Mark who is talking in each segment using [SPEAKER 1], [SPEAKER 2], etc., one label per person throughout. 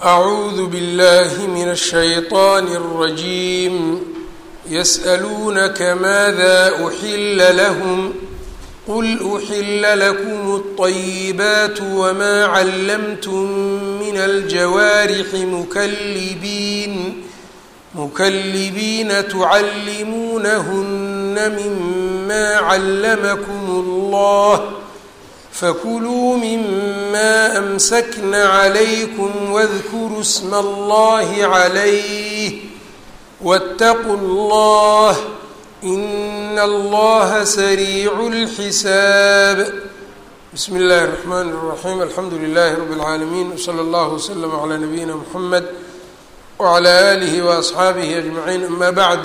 [SPEAKER 1] أعوذ بالله من الشيطان الرجيم يسألونك ماذا أحل لهم قل أحل لكم الطيبات وما علمتم من الجوارح مكلبين مكلبين تعلمونهن مما علمكم الله فكلوا مما أمسكن عليكم واذكروا اسم الله عليه واتقوا الله إن الله سريع الحساب بسم الله الرحمن الرحيم الحمد لله رب العالمين وصلى الله وسلم على نبينا محمد وعلى آله وأصxaabihi أجمعين أما bعd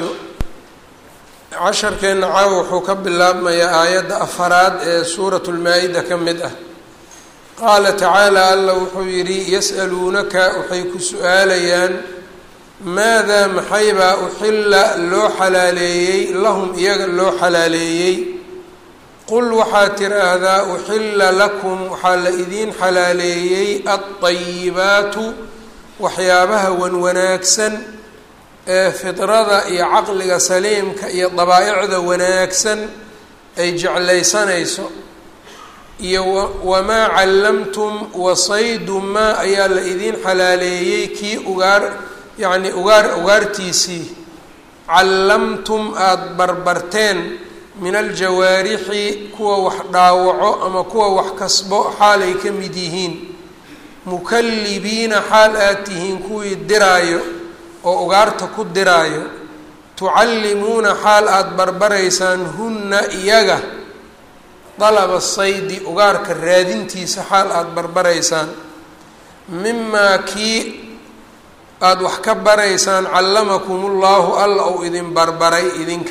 [SPEAKER 1] casharkeena caawa wuxuu ka bilaabmayaa aayadda afaraad ee suuraة الmaa-ida ka mid ah qaala tacaalى alla wuxuu yidhi yasأaluunaka waxay ku su-aalayaan maadaa maxaybaa uxila loo xalaaleeyey lahum iyaga loo xalaaleeyey qul waxaad tiraahdaa uxila lakum waxaa la idiin xalaaleeyey aلطayibaatu waxyaabaha wan wanaagsan ee fidrada iyo caqliga saliimka iyo dabaa-icda wanaagsan ay jeclaysanayso iyo wamaa callamtum wasaydu maa ayaa la idiin xalaaleeyey kii ugaar yacni ugaar ugaartiisii callamtum aada barbarteen min aljawaarixi kuwa wax dhaawaco ama kuwa wax kasbo xaalay ka mid yihiin mukallibiina xaal aad tihiin kuwii diraayo oo ugaarta ku diraayo tucallimuuna xaal aada barbaraysaan hunna iyaga dalaba saydi ugaarka raadintiisa xaal aada barbaraysaan mimaa kii aada wax ka baraysaan callamakumullahu alla uu idin barbaray idinka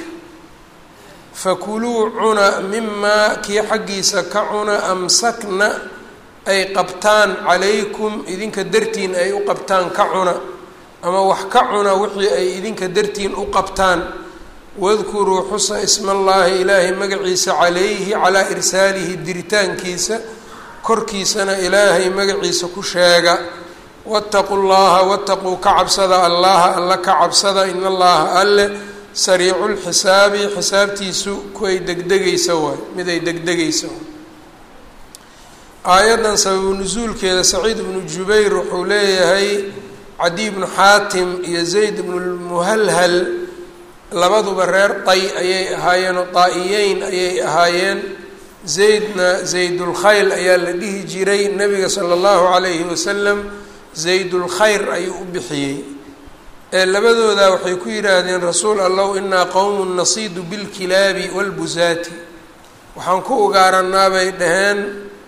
[SPEAKER 1] fakuluu cuna mimaa kii xaggiisa ka cuna amsakna ay qabtaan calaykum idinka dartiin ay u qabtaan ka cuna ama wax ka cuna wixii ay idinka dartiin u qabtaan wadkuruu xusa ismallaahi ilaahay magaciisa calayhi calaa irsaalihi diritaankiisa korkiisana ilaahay magaciisa ku sheega waataquu llaha wataquu ka cabsada allaha alla ka cabsada in allaha alle sariicu lxisaabi xisaabtiisu kuay degdegaysa waay mid ay degdegaysa waay aayaddan sababu nusuulkeeda saciid ibnu jubayr wuxuu leeyahay cadi bnu xaatim iyo zayd bnu lmuhalhal labaduba reer tay ayay ahaayeen oo daa-iyeyn ayay ahaayeen zaydna zaydulkhayl ayaa la dhihi jiray nabiga sala allahu calayhi wasalam zaydulkhayr ayuu u bixiyey ee labadooda waxay ku yidhaahdeen rasuul allow inaa qowmun nasiidu bilkilaabi walbusaati waxaan ku ugaaranaa bay dhaheen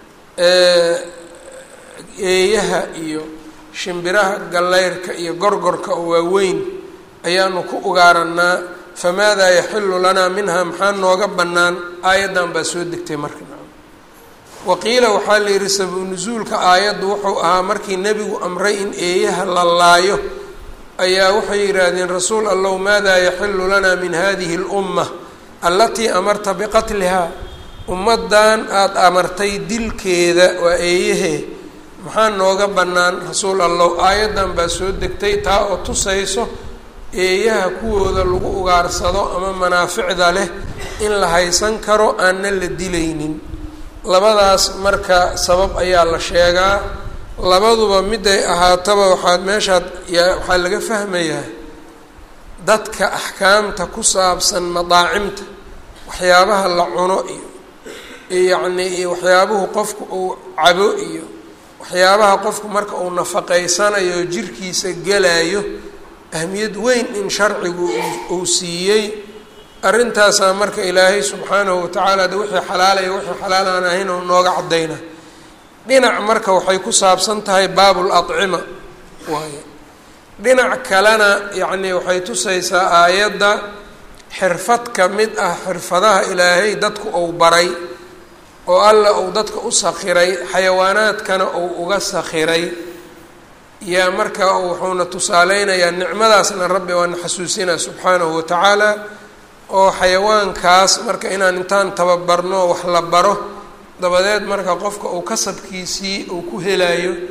[SPEAKER 1] eeyaha iyo shimbiraha gallayrka iyo gorgorka oo waaweyn ayaanu ku ugaaranaa famaadaa yaxilu lanaa minha maxaa nooga bannaan aayaddan baa soo degtay marka waqiila waxaa la yidhi sababu nusuulka aayaddu wuxuu ahaa markii nebigu amray in eeyaha la laayo ayaa waxay yidhaahdeen rasuul allow maadaa yaxilu lanaa min hadihi اlumma allatii amarta biqatlihaa ummaddan aada amartay dilkeeda waa eeyahee maxaa nooga bannaan rasuul allow aayaddan baa soo degtay taa oo tusayso eeyaha kuwooda lagu ugaarsado ama manaaficda leh in la haysan karo aanna la dilaynin labadaas marka sabab ayaa la sheegaa labaduba miday ahaataba waxaad meeshaad yaa waxaa laga fahmayaa dadka axkaamta ku saabsan madaacimta waxyaabaha la cuno iyo yacnii iyo waxyaabuhu qofku uu cabo iyo waxyaabaha qofku marka uu nafaqaysanayo jirkiisa gelayo ahmiyad weyn in sharcigu uu siiyey arrintaasaa marka ilaahay subxaanahu watacaala de wixii xalaalaya wixii xalaal aan ahayn oo nooga caddayna dhinac marka waxay ku saabsan tahay baabul acima waaye dhinac kalena yacnii waxay tusaysaa aayadda xirfad ka mid ah xirfadaha ilaahay dadku uu baray oo alla uu dadka u sakhiray xayawaanaadkana uu uga sakhiray yaa marka wuxuuna tusaaleynayaa nicmadaasna rabbi waana xasuusinaa subxaanahu watacaala oo xayawaankaas marka inaan intaan tababarno wax la baro dabadeed marka qofka uu kasabkiisii uu ku helayo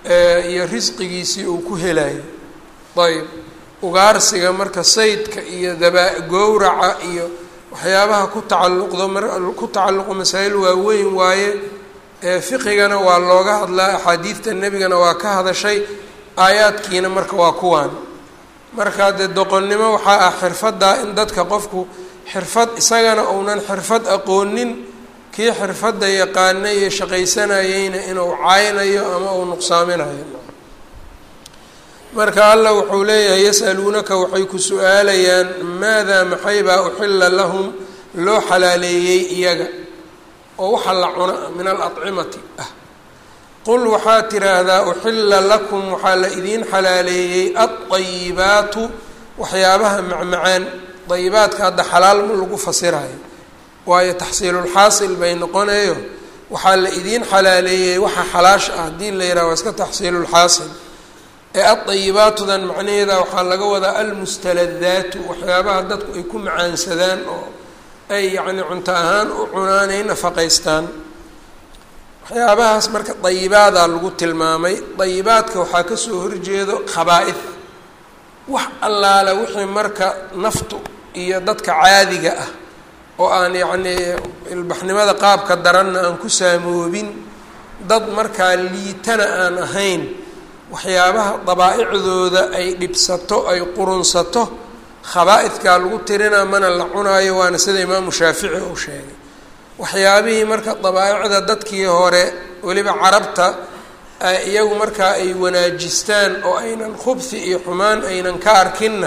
[SPEAKER 1] iyo risqigiisii uu ku helayo ayb ugaarsiga marka saydka iyo daba gowraca iyo waxyaabaha ku tacalluqdo ku tacalluqo masaa'il waaweyn waaye fiqigana waa looga hadlaa axaadiidta nebigana waa ka hadashay aayaadkiina marka waa kuwaan marka dee doqonnimo waxaa ah xirfaddaa in dadka qofku xirfad isagana uunan xirfad aqoonin kii xirfadda yaqaanay ee shaqaysanayeyna inuu caynayo ama uu nuqsaaminayo marka allah wuxuu leeyahay yas'aluunaka waxay ku su-aalayaan maadaa maxaybaa uxilla lahum loo xalaaleeyey iyaga oo waxa la cuna min alacimati ah qul waxaa tiraahdaa uxilla lakum waxaa la idiin xalaaleeyey alطayibaatu waxyaabaha macmacaan dayibaadka hadda xalaal ma lagu fasirayo waayo taxsiilulxaasil bay noqonayo waxaa la idiin xalaaleeyey waxa xalaash ah haddii la yidhaha waa iska taxsiilulxaasil ee adayibaatudan macnaheeda waxaa laga wadaa almustaladaatu waxyaabaha dadku ay ku macaansadaan oo ay yacni cunto ahaan u cunaan ay nafaqaystaan waxyaabahaas marka dayibaadaa lagu tilmaamay dayibaadka waxaa kasoo horjeedo khabaa-id wax allaale wixii marka naftu iyo dadka caadiga ah oo aan yacnii ilbaxnimada qaabka daranna aan ku saamoobin dad markaa liitana aan ahayn waxyaabaha dabaa'icdooda ay dhibsato ay qurunsato khabaa-idkaa lagu tirinaa mana la cunaayo waana sida imaamu shaafici uu sheegay waxyaabihii marka dabaa'icda dadkii hore weliba carabta iyagu markaa ay wanaajistaan oo aynan khubsi iyo xumaan aynan ka arkinna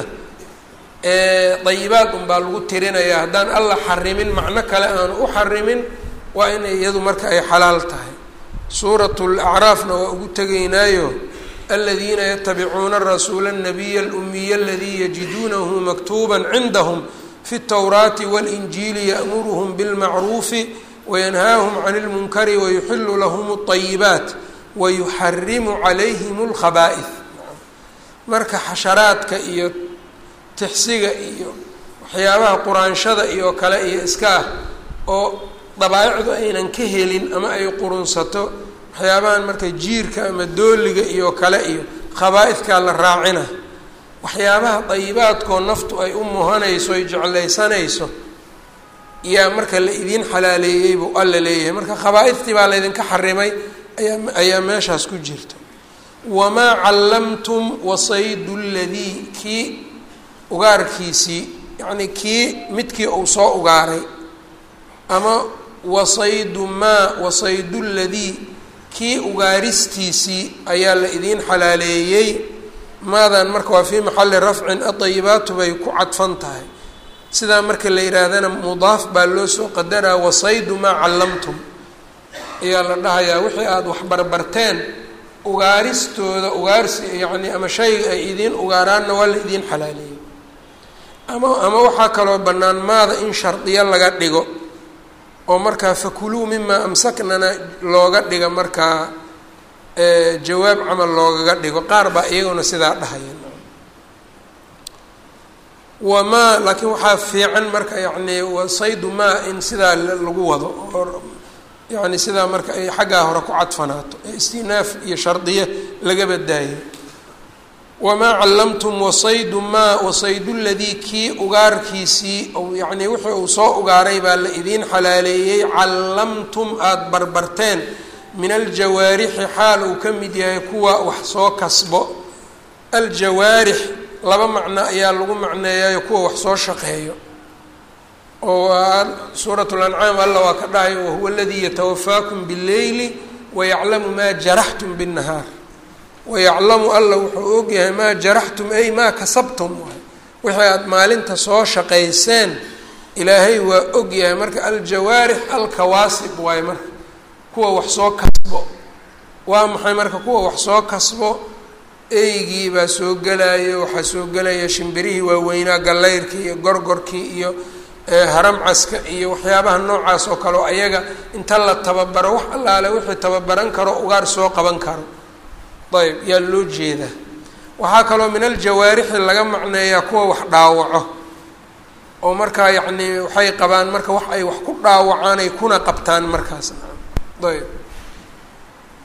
[SPEAKER 1] dayibaad unbaa lagu tirinayaa haddaan alla xarimin macno kale aanu u xarimin waa in iyadu marka ay xalaal tahay suurat lacraafna waa ugu tegaynaayo aladiina yatabicuuna rasuula الnabiya اlumiya aladii yajiduunahu maktuba cindahum fi الtowraati wاlinjiili ya'muruhm bاlmacruufi wayanhaahum can اlmunkari wayuxilu lahm الطayibaat wayuxarimu calayhim اlkhaba'ih marka xasharaadka iyo tixsiga iyo waxyaabaha quraanshada iyo kale iyo iska ah oo dabaa'icdu aynan ka helin ama ay qurunsato waxyaabahan marka jiirka ama dooliga iyo kale iyo khabaa-idkaa la raacina waxyaabaha dayibaadkoo naftu ay u muhanayso ay jeclaysanayso yaa marka la idiin xalaaleeyey buu alla leeyahay marka khabaa-idtii baa laydinka xarimay ayaa ayaa meeshaas ku jirta wamaa callamtum wasaydu ladii kii ugaarkiisii yacnii kii midkii uu soo ugaaray ama wasaydu maa wasaydu ladii kii ugaaristiisii ayaa la idiin xalaaleeyey maadan marka waa fii maxali rafcin adayibaatu bay ku cadfan tahay sidaa marka la yihaahdana mudaaf baa loo soo qadaraa wasaydu maa callamtum ayaa la dhahayaa wixii aada waxbarbarteen ugaaristooda ugaarsi yacni ama shayga ay idiin ugaaraanna waa la idiin xalaaleeyey ama ama waxaa kaloo bannaan maada in shardiyo laga dhigo oo markaa fakuluu mimaa amsaknana looga dhiga markaa jawaab camal loogaga dhigo qaar baa iyaguna sidaa dhahaya wamaa laakiin waxaa fiican marka yacni wasaydu maa in sidaa lagu wado oo yacni sidaa marka ay xaggaa hore ku cadfanaato ee istinaaf iyo shardiye laga badaayo wamaa callamtum wasaydu maa wasaydu ladii kii ugaarkiisii yacnii wixii uu soo ugaaray baa la idiin xalaaleeyey callamtum aada barbarteen min aljawaarixi xaal uu ka mid yahay kuwa wax soo kasbo aljawaarix laba macno ayaa lagu macneeyayo kuwa wax soo shaqeeyo oo suurat lancaam alla waa ka dhahay wahuwa aladii yatawafaakum billeyli wayaclamu maa jaraxtum binnahaar wayaclamu alla wuxuu ogyahay maa jaraxtum ay maa kasabtum waay wixii aada maalinta soo shaqayseen ilaahay waa ogyahay marka aljawaarix alkawaasib waaye marka kuwa wax soo kasbo waa maxay marka kuwa wax soo kasbo eygii baa soo gelaya waxaa soo gelaya shimbirihii waaweynaa gallayrkii iyo gorgorkii iyo haramcaska iyo waxyaabaha noocaas oo kale oo ayaga inta la tababaro wax allaale wixii tababaran karo ugaar soo qaban karo ayb yaa loo jeedaa waxaa kaloo min aljawaarixi laga macneeyaa kuwa wax dhaawaco oo markaa yacnii waxay qabaan marka wax ay wax ku dhaawacaan ay kuna qabtaan markaas ayb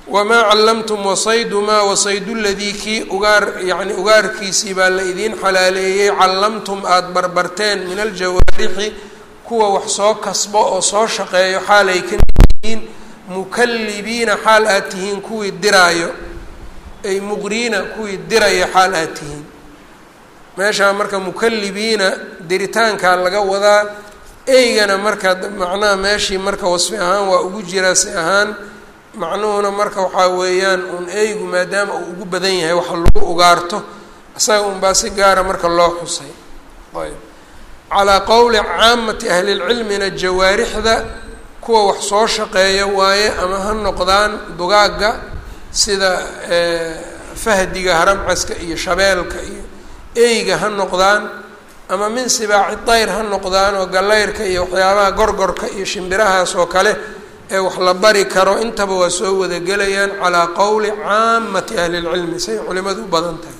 [SPEAKER 1] wamaa callamtum wasaydu maa wasaydu ladii kii ugaar yacni ugaarkiisii baa la idiin xalaaleeyey callamtum aada barbarteen min aljawaarixi kuwa wax soo kasbo oo soo shaqeeyo xaal ay ka yihiin mukallibiina xaal aad tihiin kuwii diraayo ay muqriina kuwii diraya xaal aad tihiin meeshaa marka mukallibiina diritaankaa laga wadaa eygana marka macnaha meeshii marka wasfi ahaan waa ugu jiraa si ahaan macnuhuna marka waxaa weeyaan uun eygu maadaama uu ugu badan yahay waxa lagu ugaarto isaga unbaa si gaara marka loo xusay ayb calaa qowli caamati ahlilcilmina jawaarixda kuwa wax soo shaqeeya waaye ama ha noqdaan dugaagga sida fahdiga haramcaska iyo shabeelka iyo eyga ha noqdaan ama min sibaaci dayr ha noqdaan oo gallayrka iyo waxyaabaha gorgorka iyo shimbirahaas oo kale ee wax la bari karo intaba waa soo wadagelayaan calaa qowli caamati ahli lcilmi say culimadu u badan tahay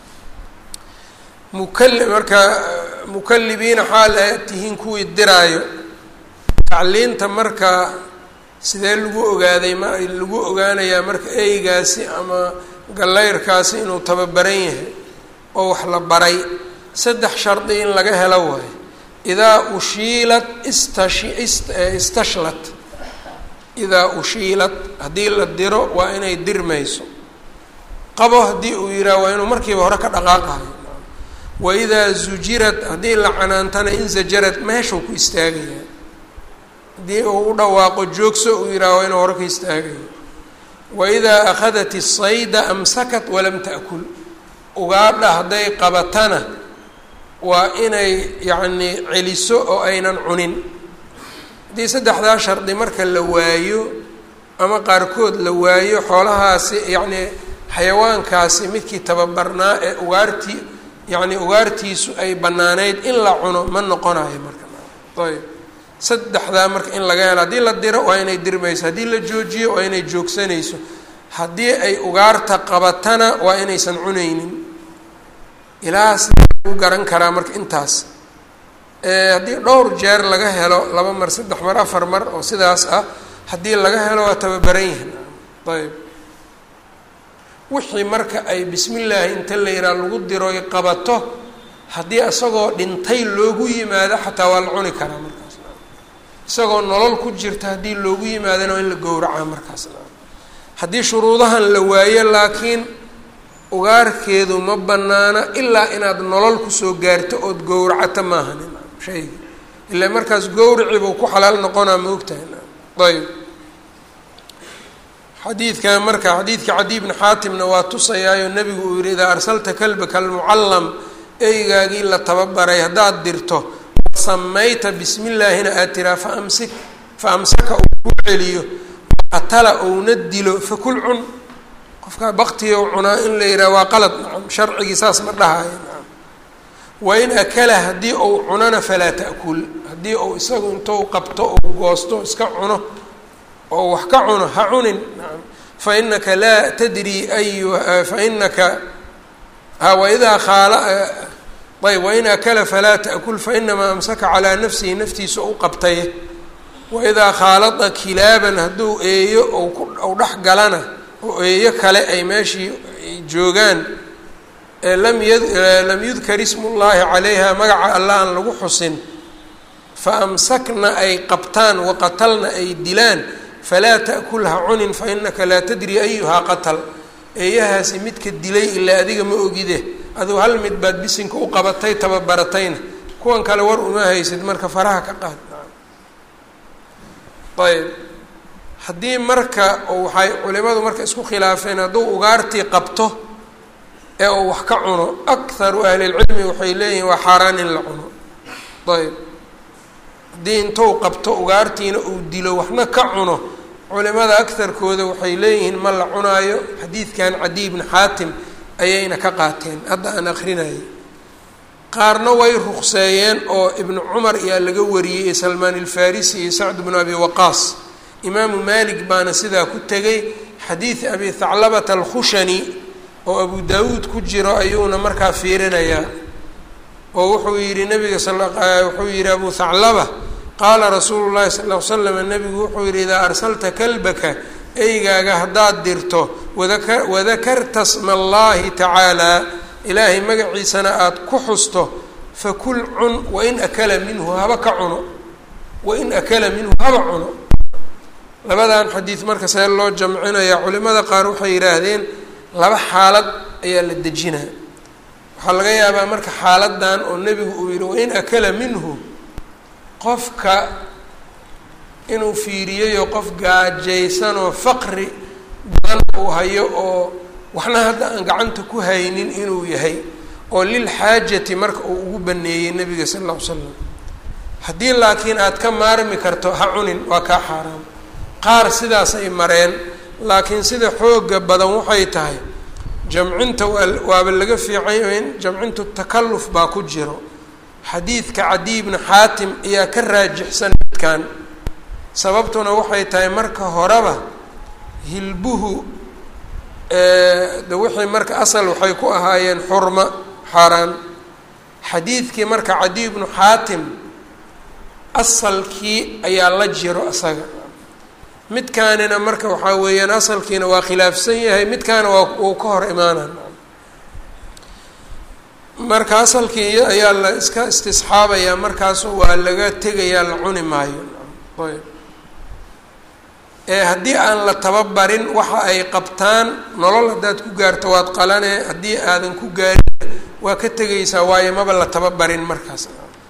[SPEAKER 1] mukali marka mukallibiina xaal aad tihiin kuwii diraayo tacliinta marka sidee lagu ogaaday ma lagu ogaanayaa marka eygaasi ama gallayrkaasi inuu tababaran yahay oo wax la baray saddex shardi in laga helo waayo idaa ushiilat istashi istashlat idaa ushiilat haddii la diro waa inay dirmayso qabo haddii uu yidhaha waa inuu markiiba hore ka dhaqaaqayo wa idaa zujirad haddii la canaantana in zajarad meeshuu ku istaagayaa haddii uu u dhawaaqo joogso uu yidhaha waa inuu hore ka istaagayo wa idaa akhadat isayda amsakat walam ta'kul ugaadha hadday qabatana waa inay yacnii celiso oo aynan cunin haddii saddexdaa shardi marka la waayo ama qaarkood la waayo xoolahaasi yacnii xayawaankaasi midkii tababarnaa ee ugaartii yacni ugaartiisu ay bannaanayd in la cuno ma noqonayo marka ayb saddexdaa marka in laga helo haddii la diro waa inay dirmayso haddii la joojiyo waa inay joogsanayso haddii ay ugaarta qabatana waa inaysan cunaynin ilaa sidee lagu garan karaa marka intaas haddii dhowr jeer laga helo laba mar saddex mar afar mar oo sidaas ah haddii laga helo waa tababaran yihin ayb wixii marka ay bismi llaahi inta la yihaha lagu diroy qabato haddii isagoo dhintay loogu yimaado xataa waa la cuni karaa markaas isagoo nolol ku jirta haddii loogu yimaadana waa in la gowracaa markaas haddii shuruudahan la waayo laakiin ugaarkeedu ma banaana ilaa inaad nolol kusoo gaarto ood gowracato maahan shayga ilaa markaas gowrici buu ku xalaal noqonaa ma ogtahay ayb xadiidkan marka xadiidka cadi bni xaatimna waa tusayaayo nebigu uu yihi idaa arsalta kalbaka almucallam eygaagii la tababaray haddaad dirto samayta bismi llaahina aad tiraa faamsik fa amsaka uu ku celiyo qatala ouna dilo fakul cun qofkaa baktiga cunaa in la yidhaha waa qalad nacam sharcigii saas ma dhahayo nacam wain akala haddii uu cunana falaa ta'kul haddii uu isagu intuu qabto ou goosto iska cuno oo wax ka cuno ha cunin nacam fa inaka laa tadri ayu fa inaka ha waidaa khaala ayb wain akala falaa ta'kul fainamaa amsaka calaa nafsihi naftiisa u qabtay waidaa khaalada kilaaban hadduu eeyo ou dhex galana oo eeyo kale ay meeshii joogaan lam y lam yudkar ismu llaahi calayha magaca alla aan lagu xusin fa amsakna ay qabtaan waqatalna ay dilaan falaa ta'kul ha cunin fa inaka laa tadri ayuhaa qatal eeyahaasi midka dilay ilaa adiga ma ogide aduu hal mid baad bisinka u qabatay tababaratayna kuwan kale war uma haysid marka faraha ka qaad ayb haddii marka waxay culimadu marka isku khilaafeen hadduu ugaartii qabto ee uu wax ka cuno akharu ahlilcilmi waxay leeyihin waa xaaraan in la cuno ayb haddii intuu qabto ugaartiina uu dilo waxna ka cuno culimada akarkooda waxay leeyihiin ma la cunaayo xadiidkan cadiy bni xaatim ayayna ka qaateen hadda aan akrinayay qaarna way ruqseeyeen oo ibnu cumar ayaa laga wariyey iyo salmaan ilfarisi iyo sacd bnu abi waqaas imaamu malik baana sidaa ku tegay xadiid abi thaclabata alkhushani oo abu daawuud ku jiro ayuuna markaa fiirinayaa oo wuxuu yihi nabiga wuxuu yihi abu thaclaba qaala rasuulu llahi sal l slam nabigu wuxuu yihi idaa arsalta kalbaka eygaaga haddaad dirto wadaka wadakarta sma allahi tacaalaa ilaahay magaciisana aada ku xusto fakul cun wain akala minhu haba ka cuno wain akala minhu haba cuno labadan xadiid marka see loo jamcinayaa culimada qaar waxay yidhaahdeen laba xaalad ayaa la dejinaa waxaa laga yaabaa marka xaaladan oo nebigu uu yihi wain akala minhu qofka inuu fiiriyayo qof gaajaysanoo faqri badan uu hayo oo waxna hadda aan gacanta ku haynin inuu yahay oo lilxaajati marka uu ugu baneeyey nebiga sala alla ly slam haddii laakiin aad ka maarmi karto ha cunin waa kaa xaaraam qaar sidaasay mareen laakiin sida xooga badan waxay tahay jamcinta waaba laga fiican in jamcintu takalluf baa ku jiro xadiidka cadiy bni xaatim ayaa ka raajixsan midkan sababtuna waxay tahay marka horeba hilbuhu de wixii marka asal waxay ku ahaayeen xurma xaaraan xadiidkii marka cadiy bnu xaatim asalkii ayaa la jiro isaga midkaanina marka waxaa weeyaan asalkiina waa khilaafsan yahay midkaana waa uu ka hor imaanay marka asalkii ayaa la iska istisxaabayaa markaas waa laga tegayaa la cuni maayo ayb ee haddii aan la tababarin waxa ay qabtaan nolol haddaad ku gaarto waad qalane haddii aadan ku gaarin waa ka tegaysaa waayo maba la tababarin markaas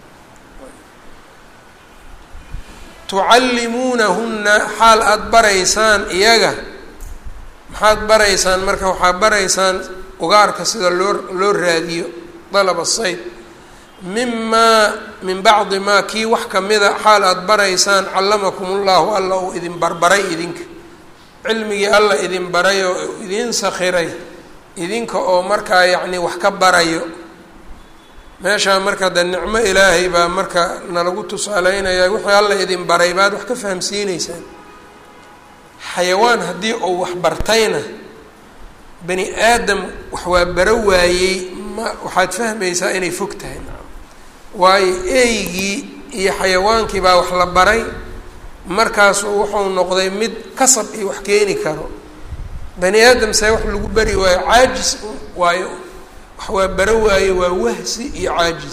[SPEAKER 1] tucallimuunahunna xaal aada baraysaan iyaga maxaad baraysaan marka waxaa baraysaan ugaarka sida loo loo raadiyo dalaba sayd mimaa min bacdi maa kii wax kamida xaal aada baraysaan callamakum ullahu alla uu idin barbaray idinka cilmigii alla idin baray oo idin sakhiray idinka oo markaa yacni wax ka barayo meeshaa marka de nicmo ilaahay baa marka nalagu tusaaleynaya wixii alla idin baray baad wax ka fahamsiineysaan xayawaan haddii uu wax bartayna bani aadam wax waa baro waayey ma waxaad fahmaysaa inay fog tahay waayo eygii iyo xayawaankii baa wax la baray markaasu wuxuu noqday mid kasab iyo wax keeni karo bani aadam see wax lagu bari waayo caajis waayo wax waa baro waaye waa wahsi iyo caajis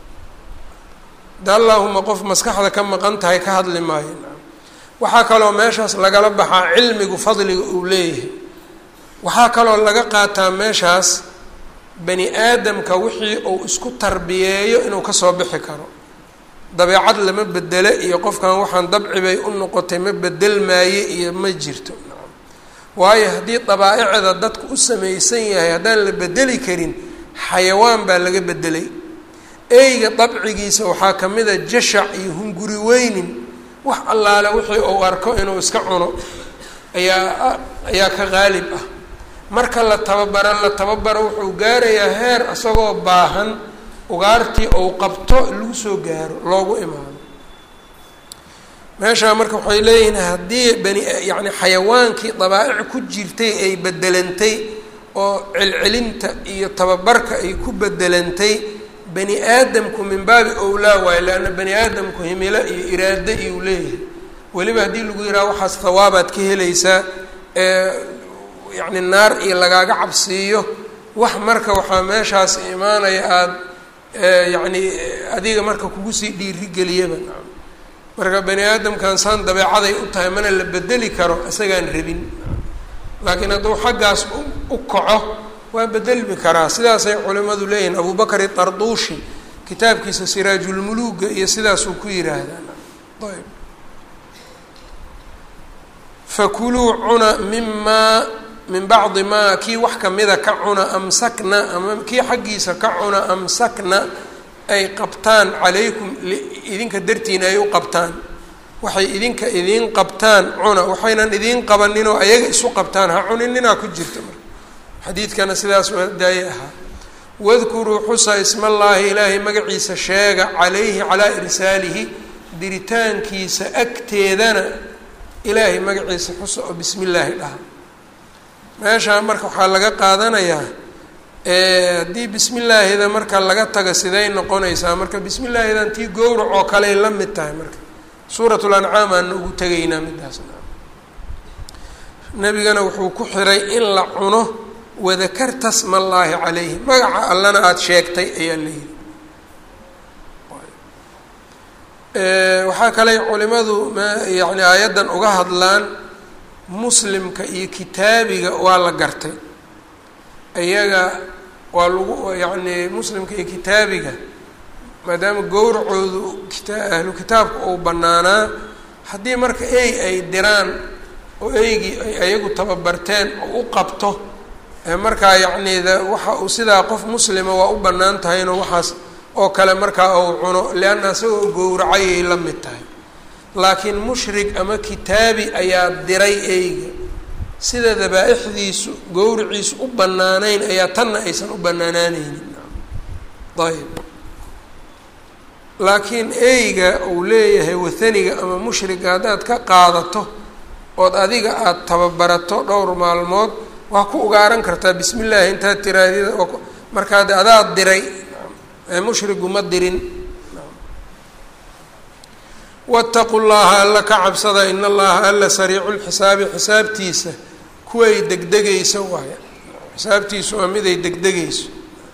[SPEAKER 1] da allaahuma qof maskaxda ka maqan tahay ka hadli maayo waxaa kaloo meeshaas lagala baxaa cilmigu fadliga uu leeyahay waxaa kaloo laga qaataa meeshaas bani aadamka wixii uu isku tarbiyeeyo inuu kasoo bixi karo dabeecad lama bedele iyo qofkan waxaan dabci bay u noqotay ma bedel maaye iyo ma jirto waayo haddii dabaa-icda dadku u samaysan yahay haddaan la bedeli karin xayawaan baa laga bedelay eyga dabcigiisa waxaa ka mid a jashac iyo hunguri weynin wax allaale wixii uu arko inuu iska cuno ayaa ayaa ka qaalib ah marka la tababaro la tababaro wuxuu gaarayaa heer isagoo baahan ugaartii uu qabto lagu soo gaaro loogu imaado meeshaa marka waxay leeyihiin haddii bani yacni xayawaankii dabaa'ic ku jirtay ay bedelantay oo celcelinta iyo tababarka ay ku bedelantay bani aadamku min baabi owlaa waayo leanna bani aadamku himilo iyo iraado iyuu leeyahay weliba haddii lagu yidhaha waxaas hawaabaad ka helaysaa ee yacni naar iyo lagaaga cabsiiyo wax marka waxaa meeshaas imaanaya aada yacni adiga marka kugu sii dhiirigeliyaba marka bani aadamkan saan dabeecaday u tahay mana la bedeli karo isagaan rabin laakiin hadduu xaggaas u kaco waa bedelmi karaa sidaasay culimadu leeyihiin abubakar itarduushi kitaabkiisa siraajulmuluuga iyo sidaasuu ku yidhaahdaa ayb fakuluu cuna mimaa min bacdi maa kii wax kamida ka cuna amsakna ama kii xaggiisa ka cuna amsakna ay qabtaan calaykum idinka dartiina ay u qabtaan waxay idinka idiin qabtaan cuna waxaynan idiin qabaninoo ayaga isu qabtaan ha cuninninaa ku jirta marka xadiidkana sidaas daaye ahaa wadkuruu xusa ismallaahi ilaahay magaciisa sheega calayhi calaa irsaalihi diritaankiisa agteedana ilaahay magaciisa xusa oo bismi illaahi dhaha meeshaa marka waxaa laga qaadanayaa haddii bismi illaahida marka laga taga siday noqonaysaa marka bismi illaahidan tii gowrac oo kaley la mid tahay marka suurat lancaam aana ugu tegaynaa midaasna nebigana wuxuu ku xiray in la cuno wadakarta sma allaahi calayhi magaca allana aada sheegtay ayaa la yidhi waxaa kale culimadu m yani aayaddan uga hadlaan muslimka iyo kitaabiga waa la gartay iyaga waa lagu yacni muslimka iyo kitaabiga maadaama gowracoodu kita ahlu kitaabka uu bannaanaa haddii marka ey ay diraan oo eygii ay ayagu tababarteen oo u qabto markaa yacni da waxa uu sidaa qof muslima waa u bannaan tahayno waxaas oo kale markaa uu cuno leanna isagoo gowracayay la mid tahay laakiin mushrik ama kitaabi ayaa diray eyga sida dabaa-ixdiisu gowriciisu u bannaanayn ayaa tanna aysan u bannaanaaneynin ayb laakiin eyga uu leeyahay wathaniga ama mushriga haddaad ka qaadato ood adiga aada tababarato dhowr maalmood waa ku ugaaran kartaa bismi illaahi intaad tiraadida markaa de adaad diray mushrigu ma dirin waataqu llaha alla ka cabsada in allaha alla sariicu lxisaabi xisaabtiisa kuway degdegayso waay xisaabtiisu waa miday degdegayso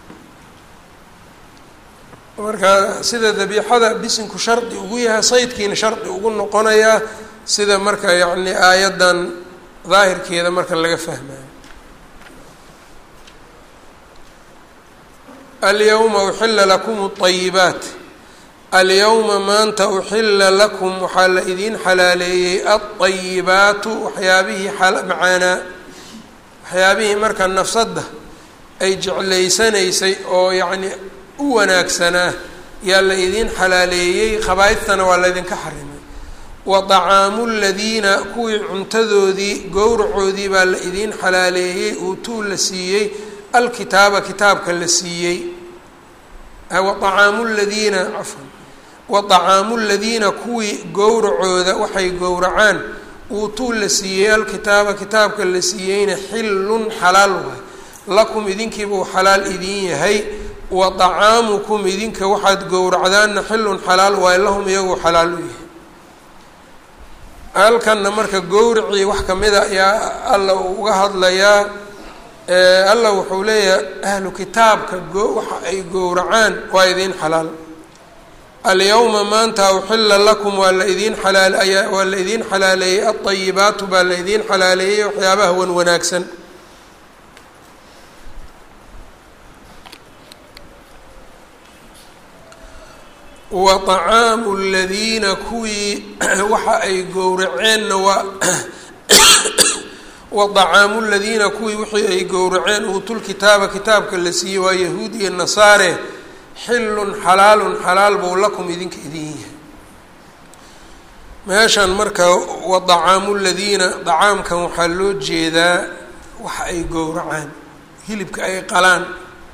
[SPEAKER 1] marka sida dabiixada bisinku shardi ugu yahay saydkiina shardi ugu noqonayaa sida marka yacni aayaddan daahirkeeda marka laga fahmayo alyawma uxila lakum اطayibaat alyawma maanta uxila lakum waxaa la idiin xalaaleeyey alطayibaatu waxyaabihii macaanaa waxyaabihii marka nafsadda ay jeclaysanaysay oo yacni u wanaagsanaa yaa la idiin xalaaleeyey khabaaidtana waa laydinka xarimay wa طacaamu ladiina kuwii cuntadoodii gowracoodii baa la idiin xalaaleeyey uutuu la siiyey alkitaaba kitaabka la siiyey waacaamu ladiina cafan waطacaamu ladiina kuwii gowracooda waxay gowracaan uutuu la siiyey alkitaaba kitaabka la siiyeyna xillun xalaal waay lakum idinkiibuu xalaal idin yahay wa طacaamukum idinka waxaad gowracdaanna xillun xalaal waay lahum iyagoo xalaal u yahay halkanna marka gowracii wax kamida ayaa alla uu uga hadlayaa allah wuxuu leeyahay ahlu kitaabka waxa ay gowracaan waa idiin xalaal alyawma maanta uxila lakum waa la idiin xalaal ayaa waa la idiin xalaaleeyey alطayibaatu baa la idiin xalaaleeyey waxyaabaha wan wanaagsan wa طacaamu ladiina kuwii waxa ay gowraceenna waa waطacaamu ladiina kuwii wixii ay gowraceen uutulkitaaba kitaabka la siiyey waa yahuud iyo nasaare xillun xalaalun xalaal buu lakum idinka idin yahay meeshan marka waطacaamu ladiina dacaamkan waxaa loo jeedaa waxa ay gowracaan hilibka ay qalaan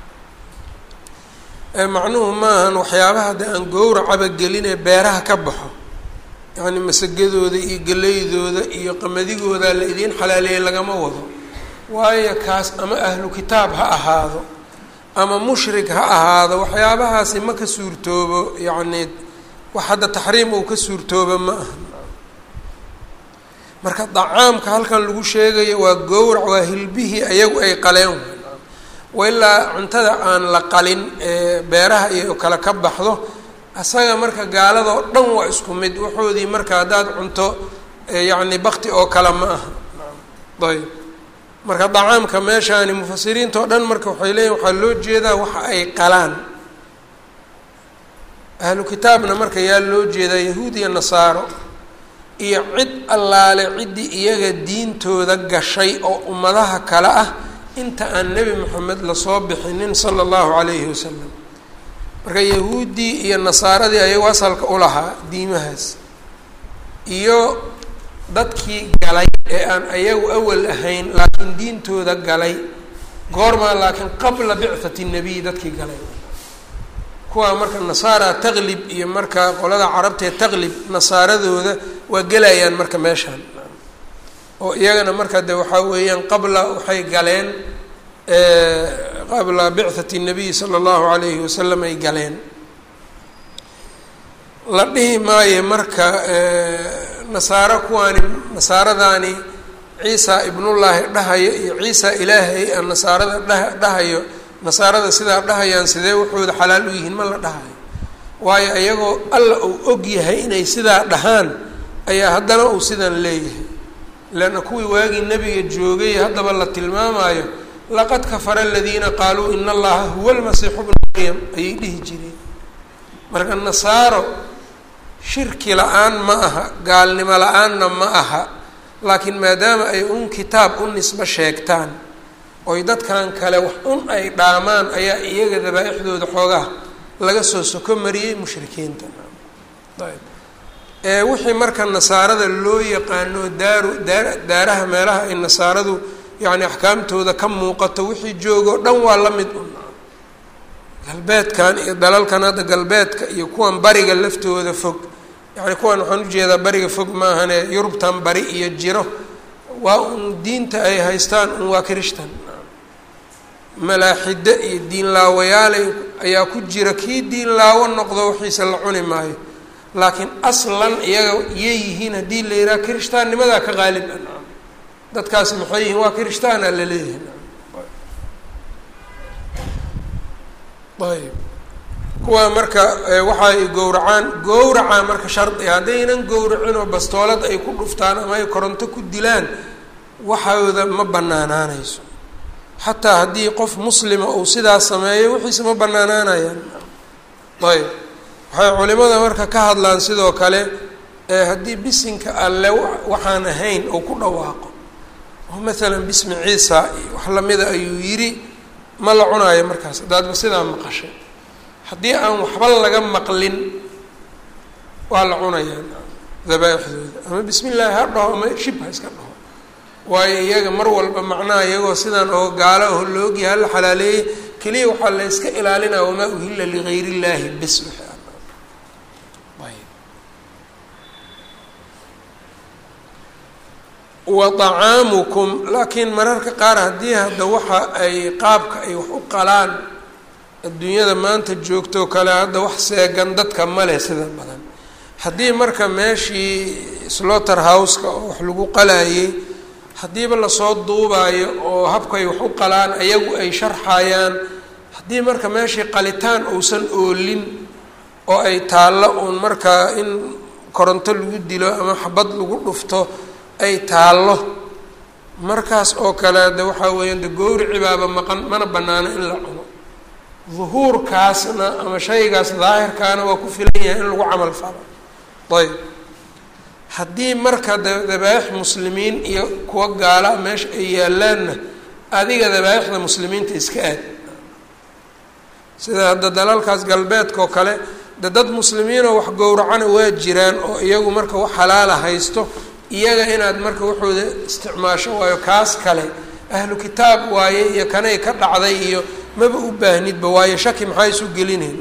[SPEAKER 1] macnuhu maahan waxyaabaha de aan gowracaba gelinee beeraha ka baxo yacni masagadooda iyo geleydooda iyo qamadigooda la idiin xalaaleeyey lagama wado waayo kaas ama ahlu kitaab ha ahaado ama mushrik ha ahaado waxyaabahaasi ma ka suurtoobo yacni wax hadda taxriim uu ka suurtoobo ma aha marka dacaamka halkan lagu sheegayo waa gowrac waa hilbihii ayagu ay qaleen wailaa cuntada aan la qalin ee beeraha iyo kale ka baxdo asaga marka gaaladoo dhan waa isku mid waxoodii marka haddaad cunto yacni bakti oo kale ma aha ayb marka dacaamka meeshaani mufasiriinta oo dhan marka waxay leeyihin waxaa loo jeedaa waxa ay qalaan ahlu kitaabna marka yaa loo jeedaa yahuud iyo nasaaro iyo cid allaale ciddii iyaga diintooda gashay oo ummadaha kale ah inta aan nebi moxamed lasoo bixinin sala allahu calayhi wasalam marka yahuuddii iyo nasaaradii ayagu asalka u lahaa diimahaas iyo dadkii galay ee aan ayagu awal ahayn laakiin diintooda galay goormaa laakiin qabla bicthati nebiy dadkii galay kuwaa marka nasaara taqlib iyo marka qolada carabtee taqlib nasaaradooda waa gelayaan marka meeshaan oo iyagana marka de waxaa weeyaan qabla waxay galeen qabla bicthati nabiy sala allahu alayhi wasalam ay galeen la dhihi maayo marka nasaaro kuwaani nasaaradaani ciisa ibnullaahi dhahayo iyo ciisa ilaahay a nasaarada dha dhahayo nasaarada sidaa dhahayaan sidee wuxuuda xalaal u yihiin ma la dhahayo waayo iyagoo alla uu og yahay inay sidaa dhahaan ayaa haddana uu sidan leeyahay leanna kuwii waagii nebiga joogay haddaba la tilmaamayo laqad kafara aladiina qaaluu ina allaha huwa almasiixu bnu maryam ayay dhihi jireen marka nasaaro shirki la-aan ma aha gaalnimo la-aanna ma aha laakiin maadaama ay un kitaab u nisbo sheegtaan oy dadkan kale wax un ay dhaamaan ayaa iyaga dabaa-ixdooda xoogaha laga soo soko mariyey mushrikiinta ayb ee wixii marka nasaarada loo yaqaano daaru daa daaraha meelaha ay nasaaradu yacni axkaamtooda ka muuqato wixii joogoo dhan waa la mid un galbeedkan iyo dalalkan hadda galbeedka iyo kuwan bariga laftooda fog yacni kuwan waxaan ujeedaa bariga fog maahane yurubtan bari iyo jiro waa un diinta ay haystaan un waa kirishtan malaaxide iyo diin laawayaalay ayaa ku jira kii diin laawo noqdo waxiisa la cuni maayo laakiin aslan iyaga iyay yihiin haddii la yidhaha kirishtaannimadaa ka qaalib a dadkaas maxay yihiin waa kirishtaana la leeyahay ayb kuwaa marka waxa ay gowracaan gowracaa marka shardi haddaynan gowracin oo bastoolad ay ku dhuftaan ama ay koronto ku dilaan waxooda ma banaanaanayso xataa haddii qof muslima uu sidaas sameeyo wixiisa ma banaanaanayaan ayb waxay culimada marka ka hadlaan sidoo kale haddii bisinka alle waxaan ahayn uu ku dhawaaqo oo maalan bismi ciisa iyo wax lamida ayuu yidhi ma la cunaayo markaas haddaadba sidaa maqashay haddii aan waxba laga maqlin waa la cunayaa dabaaixdooda ama bismi illaahi ha dhaho ama shib ha iska dhaho waayo iyaga mar walba macnaha iyagoo sidaan oo gaalo oo laogyaha la xalaaleeyey keliya waxaa la yska ilaalinaya wamaa uhilla ligayr illaahi bis wa طacaamukum laakiin mararka qaar haddii hadda waxa ay qaabka ay wax u qalaan adduunyada maanta joogtoo kale hadda wax seegan dadka male sida badan haddii marka meeshii sloter houseka oo wax lagu qalayay haddiiba lasoo duubaayo oo habkay wax u qalaan ayagu ay sharxayaan haddii marka meeshii qalitaan uusan oolin oo ay taallo uun markaa in koronto lagu dilo ama xabad lagu dhufto ay taallo markaas oo kale de waxaa weeyaan de gowrici baaba maqan mana banaano in la cuno duhuurkaasna ama shaygaas daahirkaana waa ku filan yahay in lagu camal falo ayb haddii marka da dabaaix muslimiin iyo kuwa gaala meesha ay yaalaanna adiga dabaaixda muslimiinta iska aad sida hadda dalalkaas galbeedka oo kale de dad muslimiinoo wax gowracana waa jiraan oo iyagu marka wax xalaala haysto iyaga inaad marka waxooda isticmaasho waayo kaas kale ahlu kitaab waaye iyo kanay ka dhacday iyo maba u baahnidba waayo shaki maxaa isu gelinayn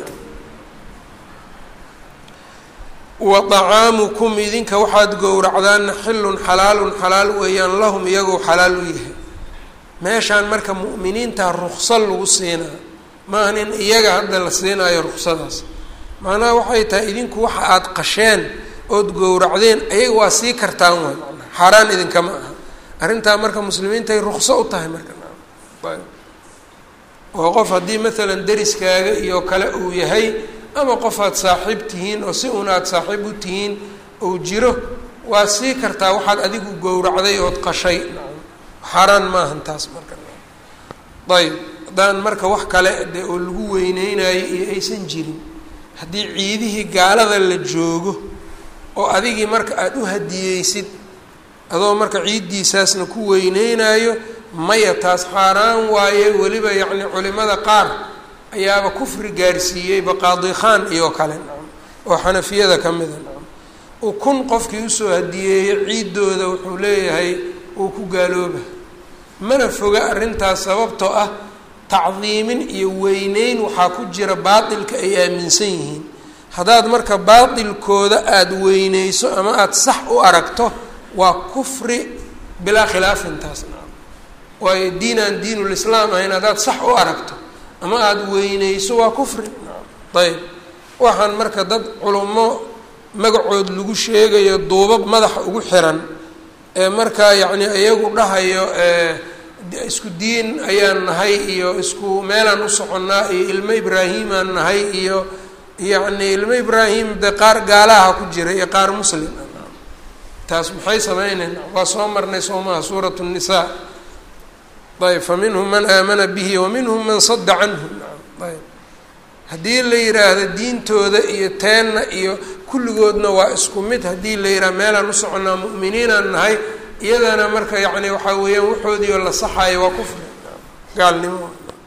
[SPEAKER 1] wa طacaamukum idinka waxaad gowracdaanna xilun xalaalun xalaal weeyaan lahum iyagoo xalaal u yahay meeshaan marka mu'miniinta rukso lagu siinaa maahan in iyaga hadda la siinaayo ruksadaas macnaha waxay tahay idinku waxa aad qasheen ood gowracdeen ayaga waa sii kartaan waay xaaraan idinkama aha arrintaa marka muslimiintay rukso u tahay marka oo qof haddii maalan deriskaaga iyo kale uu yahay ama qof aad saaxiib tihiin oo si un aad saaxiib u tihiin uu jiro waa sii kartaa waxaad adigu gowracday ood qashay xaaraan maahan taas marka ayb haddaan marka wax kale de oo lagu weyneynayo iyo aysan jirin haddii ciidihii gaalada la joogo oo adigii marka aada u hadiyeysid adoo marka ciiddiisaasna ku weyneynayo maya taas xaaraan waaye weliba yacni culimada qaar ayaaba kufri gaarsiiyeyba qaadi khaan iyo kale nacam oo xanafiyada ka mida nacam ukun qofkii usoo hadiyeeyo ciiddooda wuxuu leeyahay uu ku gaalooba mana foga arrintaas sababtoo ah tacdiimin iyo weyneyn waxaa ku jira baatilka ay aaminsan yihiin haddaad marka baatilkooda aada weyneyso ama aada sax u aragto waa kufri bilaa khilaafin taas nacam waayo diinaan diinulislaam ahayn haddaad sax u aragto ama aada weyneyso waa kufri ayb waxaan marka dad culummo magacood lagu sheegayo duubab madaxa ugu xiran ee markaa yacni iyagu dhahayo isku diin ayaan nahay iyo isku meelaan u soconnaa iyo ilmo ibraahimaan nahay iyo yacni ilmo ibraahim dee qaar gaalaha ku jira iyo qaar muslim taas maxay sameyneyn waa soo marnay soomaha suurat الnisaa ayb faminhum man aamana bihi waminhum man sada canhu ayb haddii la yidhaahdo diintooda iyo teenna iyo kulligoodna waa isku mid haddii la yidhaha meelaan u soconnaa mu'miniinaan nahay iyadana marka yacni waxaa weeyaan waxoodii oo la saxaayo waa kufri gaalnimo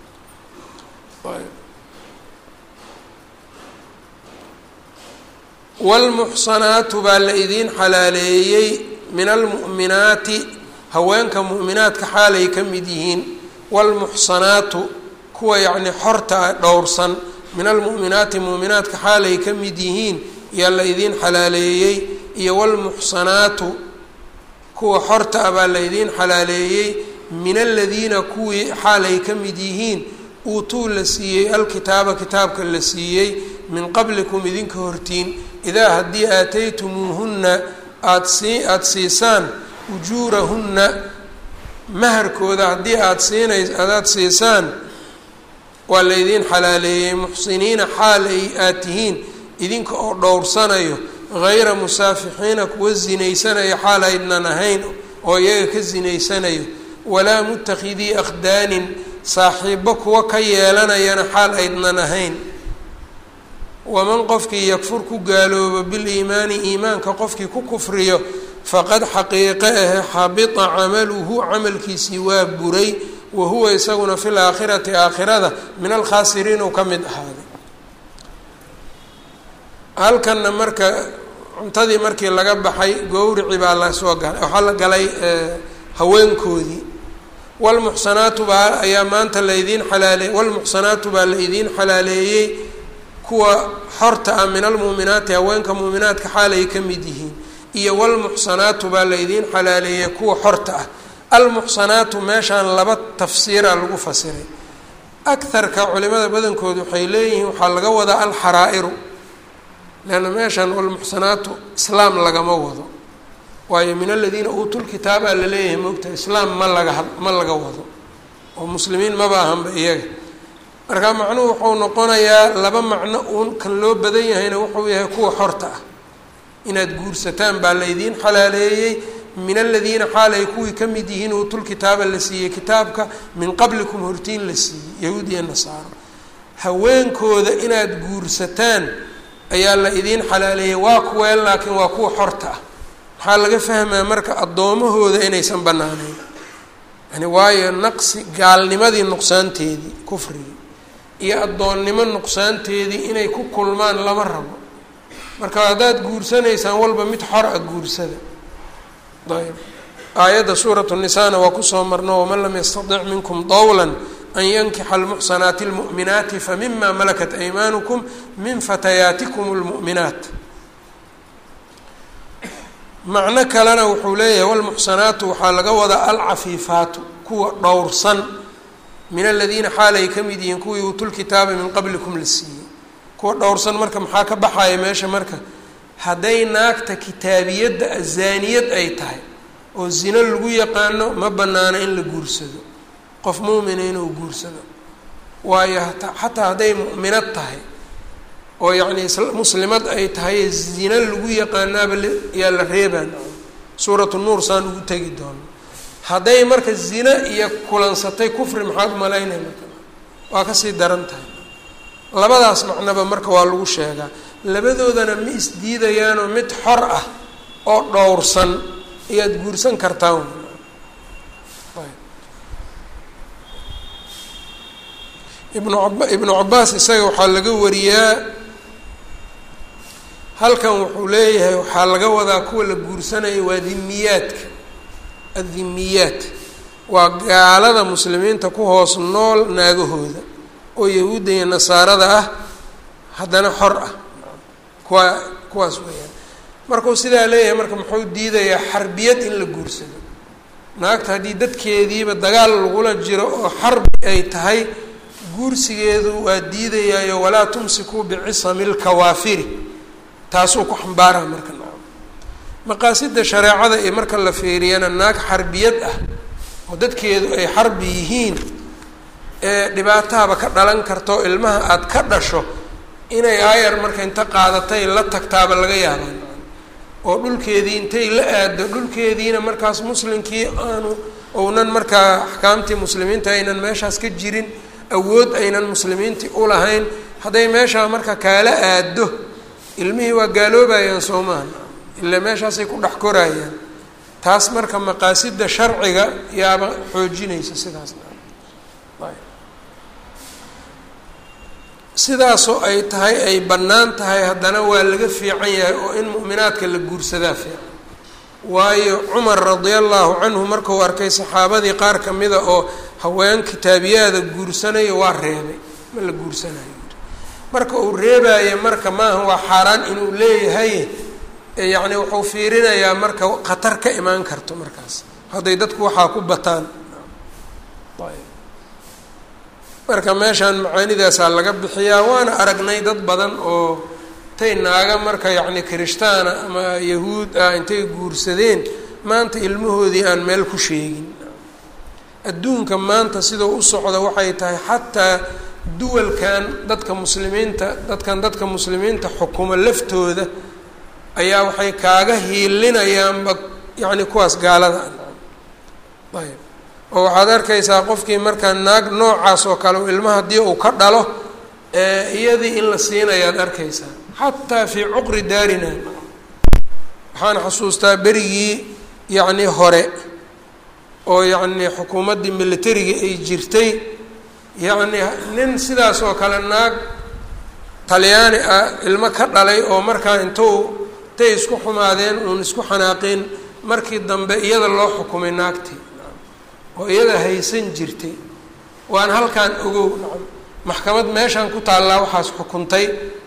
[SPEAKER 1] wاlmuxsanaatu baa la idiin xalaaleeyey min almu'minaati haweenka mu'minaadka xaalay ka mid yihiin wاlmuxsanaatu kuwa yacni xorta ah dhowrsan min almu'minaati mu'minaadka xaalay ka mid yihiin yaa la idiin xalaaleeyey iyo wاlmuxsanaatu kuwa xorta ah baa la idiin xalaaleeyey min aladiina kuwii xaalay ka mid yihiin uutuu la siiyey alkitaaba kitaabka la siiyey min qablikum idinka hortiin idaa haddii aataytumuuhunna aada sii aada siisaan ujuurahunna maharkooda haddii aada siinays adaad siisaan waa laydiin xalaaleeyey muxsiniina xaal ay aad tihiin idinka oo dhowrsanayo hayra musaafixiina kuwa zinaysanaya xaal aydnan ahayn oo iyaga ka zinaysanayo walaa muttakhidii akhdaanin saaxiibbo kuwa ka yeelanayana xaal aydnan ahayn waman qofkii yakfur ku gaaloobo biliimaani iimaanka qofkii ku kufriyo faqad xaqiiqe ahe xabita camaluhu camalkiisii waa buray wa huwa isaguna fi laakhirati aakhirada min alkhaasiriin uu ka mid ahaaday halkanna marka cuntadii markii laga baxay gowrici baa lasoo galay waxaa la galay haweenkoodii walmuxsanaatu baa ayaa maanta laydiin xalaaleey walmuxsanaatu baa la idiin xalaaleeyey kuwa xorta ah min almuuminaati haweenka muuminaadka xaalay ka mid yihiin iyo walmuxsanaatu baa la idiin xalaaleeyey kuwa xorta ah almuxsanaatu meeshaan laba tafsiira lagu fasiray akarka culimada badankoodu waxay leeyihiin waxaa laga wadaa alxaraa'iru leanna meeshaan walmuxsanaatu islaam lagama wado waayo min aladiina uutul kitaabaa la leeyahay moogta islaam ma laga ma laga wado oo muslimiin maba ahanba iyaga marka macnuhu wuxuu noqonayaa laba macno uun kan loo badan yahayna wuxuu yahay kuwa xorta ah inaad guursataan baa laydiin xalaaleeyey min aladiina xaal ay kuwii ka mid yihiin uutul kitaaba la siiyey kitaabka min qablikum hortiin la siiyey yahuud iyo nasaaro haweenkooda inaad guursataan ayaa la idiin xalaaleeyey waa kuween laakiin waa kuwa xorta ah maxaa laga fahmaa marka addoomahooda inaysan bannaaneyn yani waayo naqsi gaalnimadii nuqsaanteedii kufrigii iyo addoonnimo nuqsaanteedii inay ku kulmaan lama rabo marka haddaad guursanaysaan walba mid xor a guursada ayb aayadda suuratu nisaana waa kusoo marno waman lam yastatic minkum dawla an yankixa almuxsanaati اlmu'minaati famima malakat aymaanukum min fatayaatikum اlmu'minaat macno kalena wuxuu leeyahay walmuxsanaatu waxaa laga wadaa alcafiifaatu kuwa dhowrsan min aladiina xaal ay ka mid yihiin kuwii uutul kitaaba min qablikum la siiyey kuwa dhowrsan marka maxaa ka baxaya meesha marka hadday naagta kitaabiyadda azaaniyad ay tahay oo zino lagu yaqaano ma bannaano in la guursado qof muumina inuu guursado waayo xataa hadday mu'minad tahay oo yacni muslimad ay tahay zina lagu yaqaanaaba yaa la reebaan suuratu nuur saan ugu tegi doono hadday marka zina iyo kulansatay kufri maxaad umalaynay marka waa kasii daran tahay labadaas macnoba marka waa lagu sheegaa labadoodana ma isdiidayaanoo mid xor ah oo dhowrsan ayaad guursan kartaan ibnu ab ibnu cabaas isaga waxaa laga wariyaa halkan wuxuu leeyahay waxaa laga wadaa kuwa la guursanaya waa dhimiyaadka addimiyaat waa gaalada muslimiinta ku hoos nool naagahooda oo yahuudda iyo nasaarada ah haddana xor ah kuwa kuwaas weeyaan markuu sidaa leeyahay marka muxuu diidayaa xarbiyad in la guursado naagta haddii dadkeediiba dagaal lagula jiro oo xarbi ay tahay guursigeedu waa diidayaayo walaa tumsikuu bicisami lkawaafiri taasuu ku xambaaraa marka nacam maqaasida shareecada iyo marka la fiiriyana naag xarbiyad ah oo dadkeedu ay xarbi yihiin ee dhibaatahaba ka dhalan karto ilmaha aada ka dhasho inay aayar marka inta qaadatay la tagtaaba laga yaabaa oo dhulkeedii intay la aado dhulkeediina markaas muslimkii aanu ounan markaa axkaamtii muslimiinta aynan meeshaas ka jirin awood aynan muslimiintii ulahayn hadday meeshaa marka kaala aado ilmihii waa gaaloobayaan soo maaha ilaa meeshaasay ku dhex koraayaan taas marka maqaasida sharciga yaaba xoojinaysa sidaas sidaasoo ay tahay ay bannaan tahay haddana waa laga fiican yahay oo in mu'minaadka la guursadaa fiican waayo cumar radia allahu canhu markuu arkay saxaabadii qaar ka mida oo haween kitaabiyaada guursanaya waa reebay ma la guursanayo marka uu reebaayo marka maaha waa xaaraan inuu leeyahay yacni wuxuu fiirinayaa marka khatar ka imaan karto markaas hadday dadku waxaa ku bataan marka meeshaan macaanidaasaa laga bixiyaa waana aragnay dad badan oo intay naaga marka yacni kirishtaana ama yahuud ah intay guursadeen maanta ilmahoodii aan meel ku sheegin adduunka maanta sidau u socda waxay tahay xataa duwalkan dadka muslimiinta dadkan dadka muslimiinta xukumo laftooda ayaa waxay kaaga hiilinayaanba yacni kuwaas gaalada ayb oo waxaad arkaysaa qofkii markaa naag noocaas oo kale ilma haddii uu ka dhalo iyadii in la siinayaad arkaysaa xataa fii cuqri daarina waxaan xusuustaa berigii yacni hore oo yacni xukuumaddii militariga ay jirtay yacni nin sidaas oo kale naag talyaani ah ilmo ka dhalay oo markaa intuu intay isku xumaadeen uun isku xanaaqeen markii dambe iyada loo xukumay naagtii oo iyada haysan jirtay waan halkaan ogow maxkamad meeshaan ku taallaa waxaas xukuntay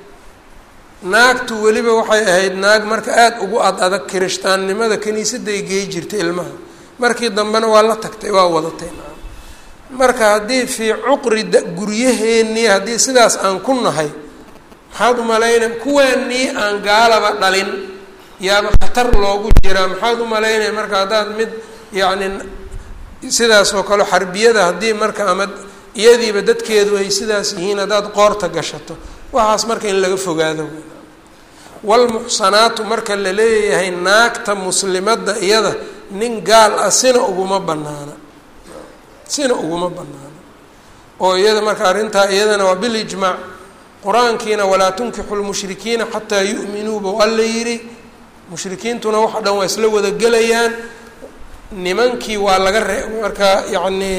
[SPEAKER 1] naagtu weliba waxay ahayd naag marka aada ugu ad adag kirishtaannimada kiniisadday gey jirtay ilmaha markii dambena waa la tagtay waa wadatay marka haddii fii cuqri guryaheennii haddii sidaas aan ku nahay maxaad umalaynay kuwaanii aan gaalaba dhalin yaaba khatar loogu jiraa maxaad umalaynaya marka haddaad mid yacni sidaas oo kale xarbiyada haddii marka ama iyadiiba dadkeedu ay sidaas yihiin haddaad qoorta gashato waxaas marka in laga fogaado walmuxsanaatu marka la leeyahay naagta muslimadda iyada nin gaal ah sina uguma banaana sina uguma banaana oo iyada marka arrintaa iyadana waa bilijmaac qur-aankiina walaa tunkixu lmushrikiina xataa yu'minuuba waa la yidhi mushrikiintuna waxa dhan waa isla wada gelayaan nimankii waa laga ree marka yacnii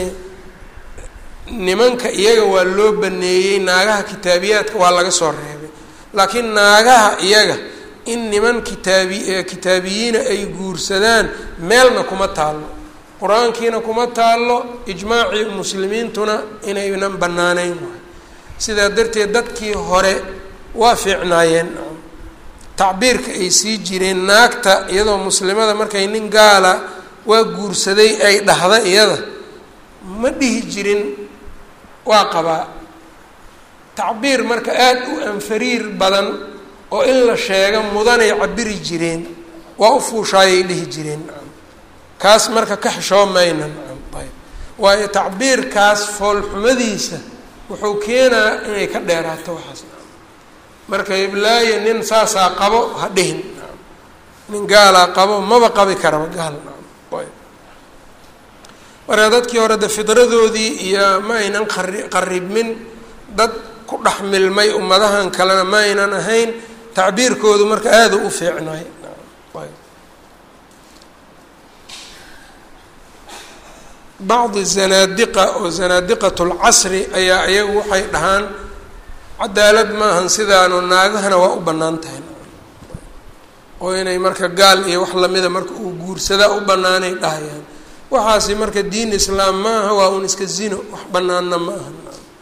[SPEAKER 1] nimanka iyaga waa loo baneeyey naagaha kitaabiyaadka waa laga soo reebay laakiin naagaha iyaga in niman kitaabi kitaabiyiina ay guursadaan meelna kuma taallo qur-aankiina kuma taallo ijmaacii muslimiintuna inaynan bannaaneyn waay sidaa darteed dadkii hore waa fiicnaayeen tacbiirka ay sii jireen naagta iyadoo muslimada markay nin gaala waa guursaday ay dhahda iyada ma dhihi jirin waa qabaa tacbiir marka aada u anfariir badan oo in la sheego mudanay cabiri jireen waa u fuushaayay dhihi jireen kaas marka ka xishoo maynan ayb waayo tacbiirkaas foolxumadiisa wuxuu keenaa inay ka dheeraato waxaas marka iblaayo nin saasaa qabo ha dhihin nin gaalaa qabo maba qabi karaba gaal marka dadkii hore de fidradoodii iyo ma aynan qari qaribmin dad ku dhex milmay ummadahan kalena ma aynan ahayn tacbiirkoodu marka aada u fiicnaay bacdi zanaadiqa oo zanaadiqat lcasri ayaa iyagu waxay dhahaan cadaalad maahan sidaanu naagahana waa u bannaan tahay oo inay marka gaal iyo wax lamida marka uu guursadaa u bannaanay dhahayaan waxaasi marka diin islaam maaha waa un iska zino wax banaanna ma aha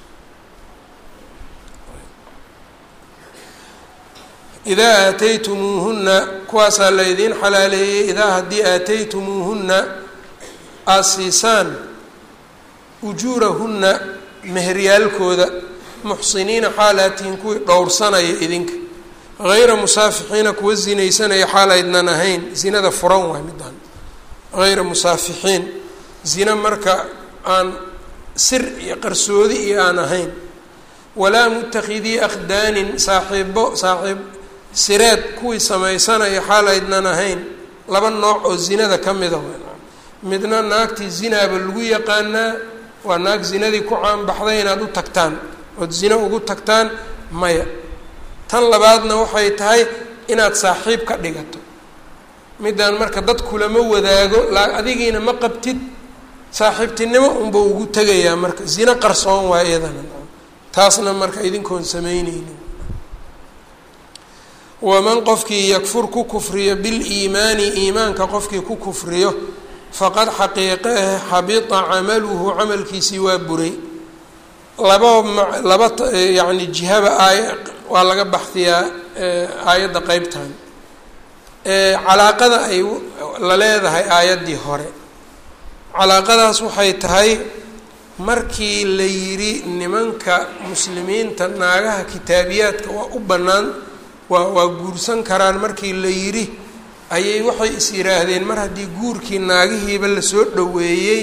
[SPEAKER 1] idaa aataytumuuhunna kuwaasaa laydiin xalaaleeyey idaa haddii aataytumuuhunna aada siisaan ujuurahunna meheryaalkooda muxsiniina xaalaatihin kuwii dhowrsanaya idinka hayra musaafixiina kuwa zinaysanaya xaalaydnan ahayn zinada furan waay midaan hayra musaafixiin zina marka aan sir iyo qarsoodi iyo aan ahayn walaa mutakidii akhdaanin saaxiibo saaxiib sireed kuwii samaysanaya xaalaydnan ahayn laba nooc oo zinada ka mida midna naagtii zinaaba lagu yaqaanaa waa naag zinadii ku caanbaxday inaad u tagtaan ood zino ugu tagtaan maya tan labaadna waxay tahay inaad saaxiib ka dhigato midaan marka dad kulama wadaago laa adigiina ma qabtid saaxiibtinimo unba ugu tegayaa marka zino qarsoon waa iyadana taasna marka idinkoon samayneynin waman qofkii yakfur ku kufriyo biliimaani iimaanka qofkii ku kufriyo faqad xaqiiqeeh xabita camaluhu camalkiisii waa buray laba laba yacni jihaba aay waa laga baxdiyaa aayadda qeybtan calaaqada ay la leedahay aayaddii hore calaaqadaas waxay tahay markii la yidhi nimanka muslimiinta naagaha kitaabiyaadka waa u bannaan waa waa guursan karaan markii la yidhi ayay waxay is yidhaahdeen mar haddii guurkii naagihiiba lasoo dhoweeyey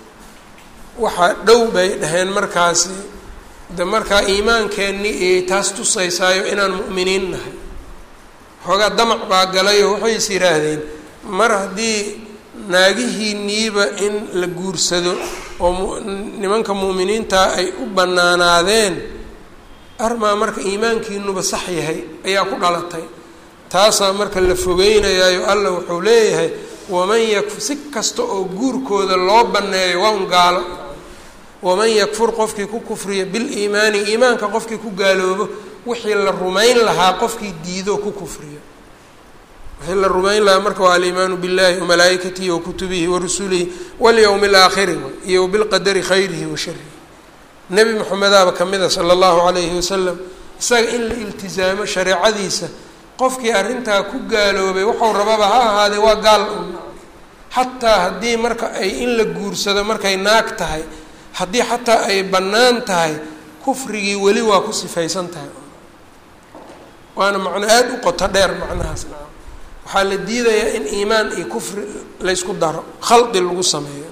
[SPEAKER 1] waxaa dhow bay dhaheen markaasi de markaa iimaankeenni iyay taas tusaysaayo inaan mu'miniin nahay xoogaa damac baa galayoo waxay is yidhaahdeen mar haddii naagihiinniiba in la guursado oo nimanka mu'miniintaa ay u bannaanaadeen armaa marka iimaankiinuba sax yahay ayaa ku dhalatay taasaa marka la fogeynayaayo alla wuxuu leeyahay waman yakfur si kasta oo guurkooda loo banneeyo waa un gaalo waman yakfur qofkii ku kufriya biliimaani iimaanka qofkii ku gaaloobo wixii la rumayn lahaa qofkii diidoo ku kufriyo wixii la rumayn lahaa marka waa aliimaanu billahi wamalaa'ikatihi wakutubihi warusulihi walyowmi alaakhiri iyo bilqadari khayrihi wa sharihi nebi moxamedaaba ka mida sala allahu calayhi wasalam isaga in la iltizaamo shareecadiisa qofkii arrintaa ku gaaloobay waxau rababa ha ahaadee waa gaal un xataa haddii marka ay in la guursado markay naag tahay haddii xataa ay bannaan tahay kufrigii weli waa ku sifaysan tahay waana macno aada u qoto dheer macnahaas naa waxaa la diidayaa in iimaan iyo kufri laysku daro khaldi lagu sameeyo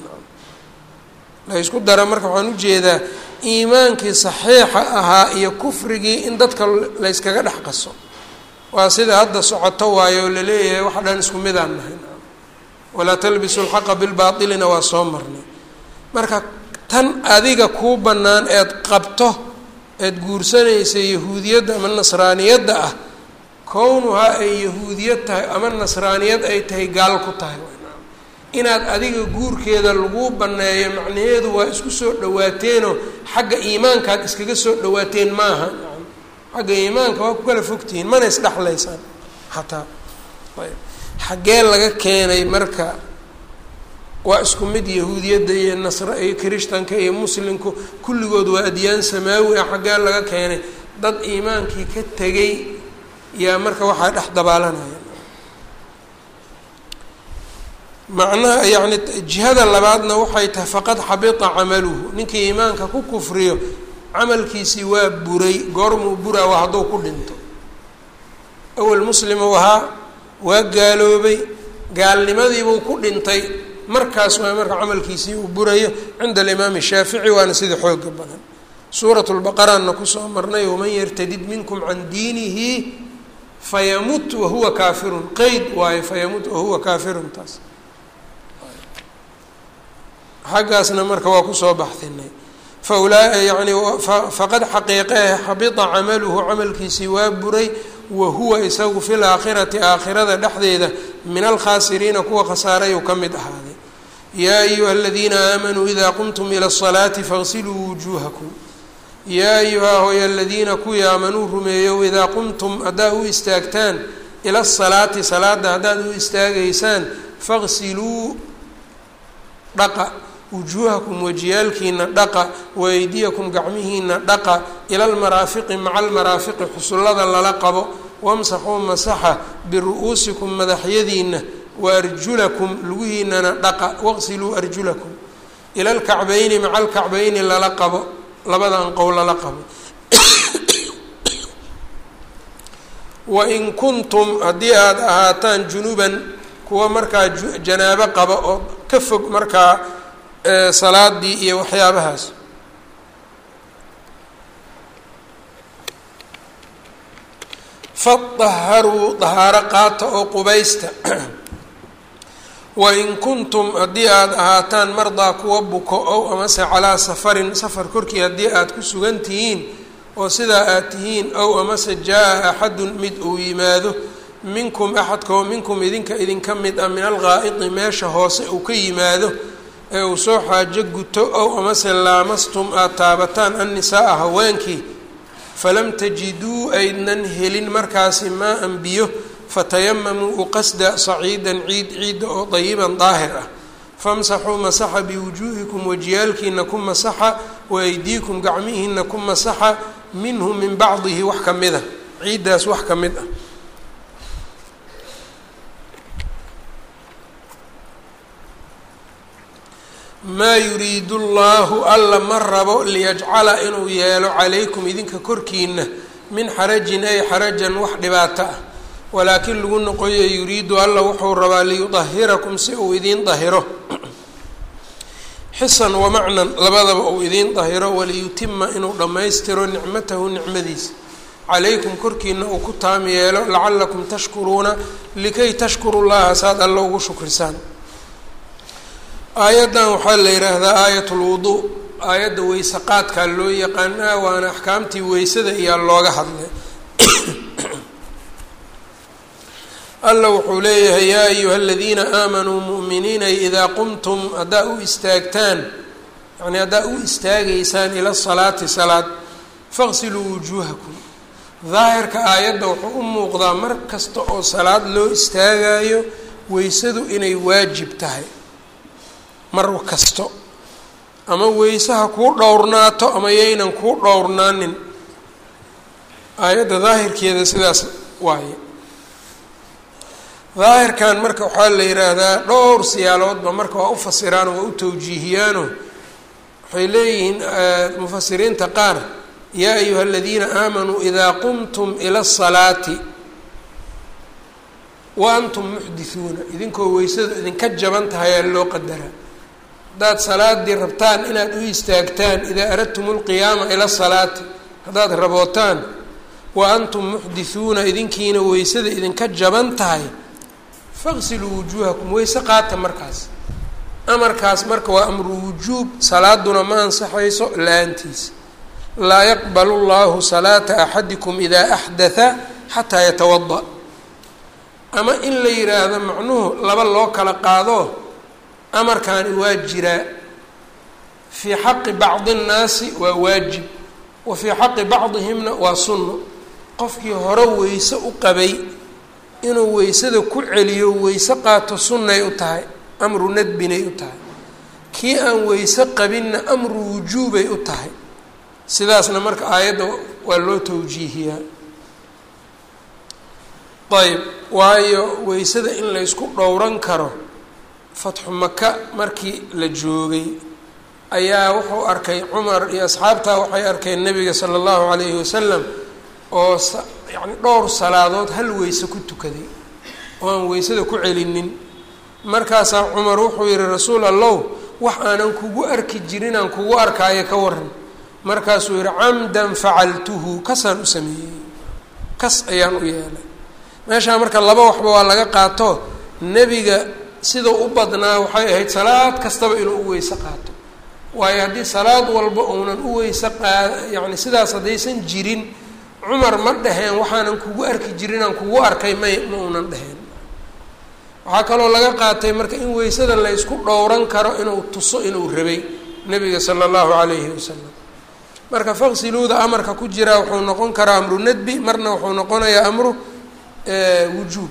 [SPEAKER 1] laysku daro marka waxaan ujeedaa iimaankii saxiixa ahaa iyo kufrigii in dadka layskaga dhex qaso waa sida hadda socoto waayo oo laleeyahay waxa dhan isku midaan nahay walaa talbisu lxaqa bilbaatilina waa soo marnay marka tan adiga kuu bannaan eed qabto eed guursanaysa yahuudiyadda ama nasraaniyadda ah kownuhaa ay yahuudiyad tahay ama nasraaniyad ay tahay gaal ku tahay inaad adiga guurkeeda laguu banneeyo macnaheedu waa isku soo dhawaateenoo xagga iimaankaad iskaga soo dhawaateen maaha xagga iimaanka waa ku kala fogtihiin mana isdhexlaysaan xataa ayb xaggee laga keenay marka waa isku mid yahuudiyadda iyo nasra iyo kirishtanka iyo muslimku kulligood waa adyaan samaawi ah xaggee laga keenay dad iimaankii ka tegay yaa marka waxaa dhex dabaalanaya macnaha yacni jihada labaadna waxay tahay faqad xabita camaluhu ninkii iimaanka ku kufriyo camalkiisii waa buray goormuu buraa waa hadduu ku dhinto awel muslimu ahaa waa gaaloobay gaalnimadiibuu ku dhintay markaas waa marka camalkiisii uu burayo cinda alimaami shaafici waana sida xooga badan suurat lbaqaraanna kusoo marnay waman yartadid minkum can diinihi fayamut wahuwa kaafirun qeyd waayo fayamut wahuwa kaafirun taas xaggaasna marka waa kusoo baxdinay faulaa yani faqad xaqiiqehe xabita camaluhu camalkiisii waa buray wa huwa isagu fi laakhirati aakhirada dhexdeeda min alkhaasiriina kuwa khasaarayuu ka mid ahaaday yaa ayuha aladiina aamanuu idaa qumtum ila asalaati fagsiluu wujuuhakum yaa ayuhaa hooya aladiina kuwii aamanuu rumeeyow idaa qumtum haddaad u istaagtaan ila asalaati salaada haddaad u istaagaysaan fagsiluu dhaqa wujuuhakum wajiyaalkiina dhaqa waaydiyakum gacmihiina dhaqa ila almaraafiqi maca almaraafiqi xusullada lala qabo wamsaxuu masaxa biru-uusikum madaxyadiina waarjulakum lugihiinana dhaqa waqsiluu arjulakum ila alkacbayni maca alkacbayni lala qabo labada anqow lala qabo wain kuntum haddii aada ahaataan junuban kuwa markaa janaabo qaba oo ka fog markaa salaadii iyo waxyaabahaas fadaharuu dahaaro qaata oo qubaysta wain kuntum haddii aada ahaataan mardaa kuwa buko ow amase calaa safarin safar korkii haddii aada ku sugan tihiin oo sidaa aad tihiin ow amase jaa-a axadun mid uu yimaado minkum axadkao minkum idinka idinka mid ah min alqaa'idi meesha hoose uu ka yimaado ee uu soo xaajo guto ow amase laamastum aada taabataan annisaaa haweenkii falam tajiduu aydnan helin markaasi maa an biyo fatayamamuu uqasda saciidan ciid ciidda oo dayiban daahir ah famsaxuu masaxa biwujuuhikum wajiyaalkiina ku masaxa waaydiikum gacmihiina ku masaxa minhu min bacdihi wax ka mid a ciiddaas wax ka mid ah maa yuriidu llaahu alla ma rabo liyajcala inuu yeelo calaykum idinka korkiina min xarajin ay xarajan wax dhibaato ah walaakin lagu noqoyo yuriidu alla wuxuu rabaa liyudahirakum si uu idiin dahiro xisan wamacnan labadaba uu idiin dahiro waliyutima inuu dhammaystiro nicmatahu nicmadiisa calaykum korkiina uu ku taam yeelo lacalakum tashkuruuna likay tashkuru llaha saad alla ugu shukrisaan aayaddan waxaa la yidhaahdaa aayat lwuduu aayadda weyse qaadkaa loo yaqaanaa waana axkaamtii weysada iyaa looga hadlay alla wuxuu leeyahay yaa ayuha aladiina aamanuu mu'miniinay idaa qumtum haddaa u istaagtaan yacnii haddaa u istaagaysaan ila salaati salaad faqsiluu wujuuhakum daahirka aayadda wuxuu u muuqdaa mar kasta oo salaad loo istaagayo weysadu inay waajib tahay mar kasto ama weysaha kuu dhowrnaato ama yaynan kuu dhowrnaanin aayadda daahirkeeda sidaas waaye daahirkan marka waxaa la yidhaahdaa dhowr siyaaloodba marka waa u fasiraan oo waa u tawjiihiyaano waxay leeyihiin mufasiriinta qaar yaa ayuha aladiina aamanuu idaa qumtum ila asalaati wa antum muxdithuuna idinkoo weysadu idinka jaban tahay aa loo qadaraa haddaad salaadii rabtaan inaad u istaagtaan idaa aradtum lqiyaama ila salaati haddaad rabootaan wa antum muxdithuuna idinkiina weysada idinka jaban tahay faqsiluu wujuuhakum weyse qaata markaas amarkaas marka waa amru wujuub salaaduna ma ansaxayso la-aantiisa laa yaqbalu llahu salaata axadikum idaa axdatha xataa yatawada ama in la yidhaahdo macnuhu laba loo kala qaado amarkaani waa jiraa fii xaqi bacdi nnaasi waa waajib wa fii xaqi bacdihimna waa sunno qofkii hore weyse u qabay inuu weysada ku celiyo weyse qaato sunnay u tahay amru nadbinay u tahay kii aan weyse qabinna amru wujuubay u tahay sidaasna marka aayadda waa loo tawjiihiyaa ayb waayo weysada in laysku dhowran karo fatxu maka markii la joogay ayaa wuxuu arkay cumar iyo asxaabtaa waxay arkeen nabiga sala allahu calayhi wasalam oo yacni dhowr salaadood hal weyse ku tukaday oo aan weysada ku celinin markaasaa cumar wuxuu yihi rasuul allow wax aanan kugu arki jirin aan kugu arkaayo ka waran markaasuu yihi camdan facaltuhu kasaan u sameeyey kas ayaan u yeelay meeshaa marka laba waxba waa laga qaato nebiga sida u badnaa waxay ahayd salaad kastaba inuu u weyse qaato waayo haddii salaad walba uunan u weyse qaad yacni sidaas haddaysan jirin cumar ma dhaheen waxaanan kugu arki jirin aan kugu arkay may ma uunan dheheen waxaa kaloo laga qaatay marka in weysada la ysku dhowran karo inuu tuso inuu rabay nebiga sala allahu calayhi wasalam marka faqsiluuda amarka ku jiraa wuxuu noqon karaa amru nadbi marna wuxuu noqonayaa amru wujuub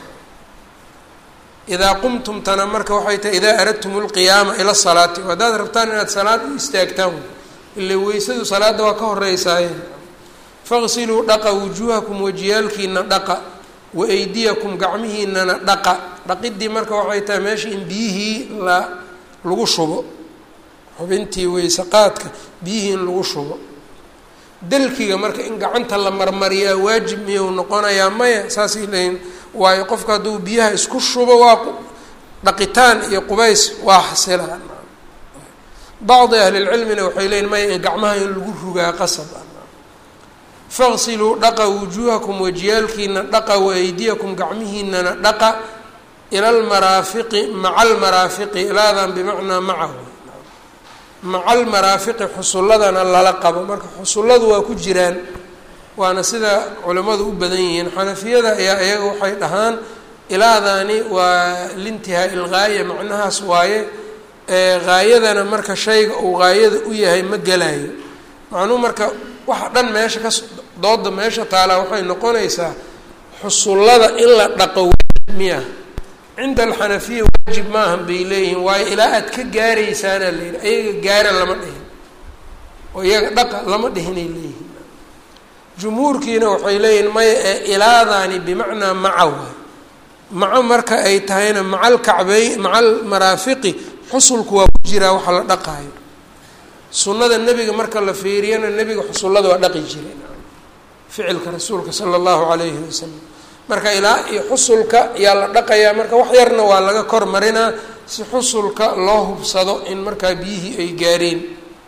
[SPEAKER 1] idaa qumtum tana marka waxay tahay idaa aradtum lqiyaama ila salaati haddaad rabtaan inaad salaad u istaagtaan ila weysadu salaadda waa ka horeysaaye faqsiluu dhaqa wujuuhakum wajiyaalkiina dhaqa wa aydiyakum gacmihiinana dhaqa dhaqidii marka waxay tahay meesha in biyihii la lagu shubo xubintii weyse qaadka biyihii in lagu shubo dalkiga marka in gacanta la marmariyaa waajib miyuu noqonayaa maya saasay leeyiin waayo qofka hadduu biyaha isku shubo waa dhaqitaan iyo qubays waa xasilaan bacdi ahlilcilmina waxay leeyiin maya in gacmaha in lagu rugaa qasab ah faqsiluu dhaqa wujuuhakum wajiyaalkiina dhaqa waaydiyakum gacmihiinana dhaqa ila almaraafiqi maca almaraafiqi ilaadan bimacnaa macahu maca almaraafiqi xusulladana lala qabo marka xusulladu waa ku jiraan waana sida culimmadu u badan yihiin xanafiyada ayaa iyaga waxay dhahaan ilaadaani waa lintihaa ilgaaya macnahaas waaye haayadana marka shayga uu haayada u yahay ma gelayo macnuhu marka waxa dhan meesha ka dooda meesha taalaa waxay noqonaysaa xusullada in la dhaqo waajib miya cinda alxanafiya waajib maahan bay leeyihiin waayo ilaa aad ka gaaraysaana la yidhi ayaga gaara lama dhihin oo iyaga dhaqa lama dhihinay leeyihiin jumhuurkiina waxay leeyihiin maya ee ilaadaani bimacnaa maca waay maco marka ay tahayna maca alkacbey maca almaraafiqi xusulku waa ku jiraa waxa la dhaqaayo sunnada nebiga marka la fiiriyana nebiga xusullada waa dhaqi jiray ficilka rasuulka sala allahu calayhi wasalam marka ilaa iyo xusulka yaa la dhaqayaa marka wax yarna waa laga kor marinaa si xusulka loo hubsado in markaa biyihii ay gaareen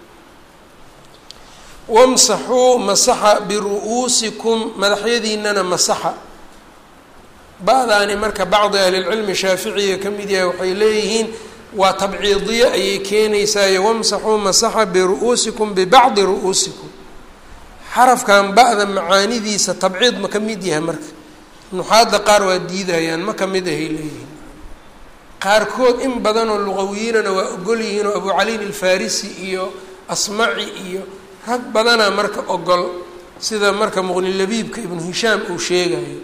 [SPEAKER 1] wamsaxuu masaxa biru-uusikum madaxyadiinana masaxa ba-daani marka bacdi ahlilcilmi shaaficiga ka mid yahay waxay leeyihiin waa tabciidiye ayay keenaysaayo wamsaxuu masaxa biru-uusikum bibacdi ru-uusikum xarafkan ba-da macaanidiisa tabciid ma ka mid yahay marka nuxaadda qaar waa diidayaan ma ka mid ahay leeyihiin qaarkood in badanoo luqawiyiinana waa ogol yihiin oo abu caliin alfarisi iyo asmaci iyo rag badanaa marka ogol sida marka muqnilabiibka ibnu hishaam uu sheegayo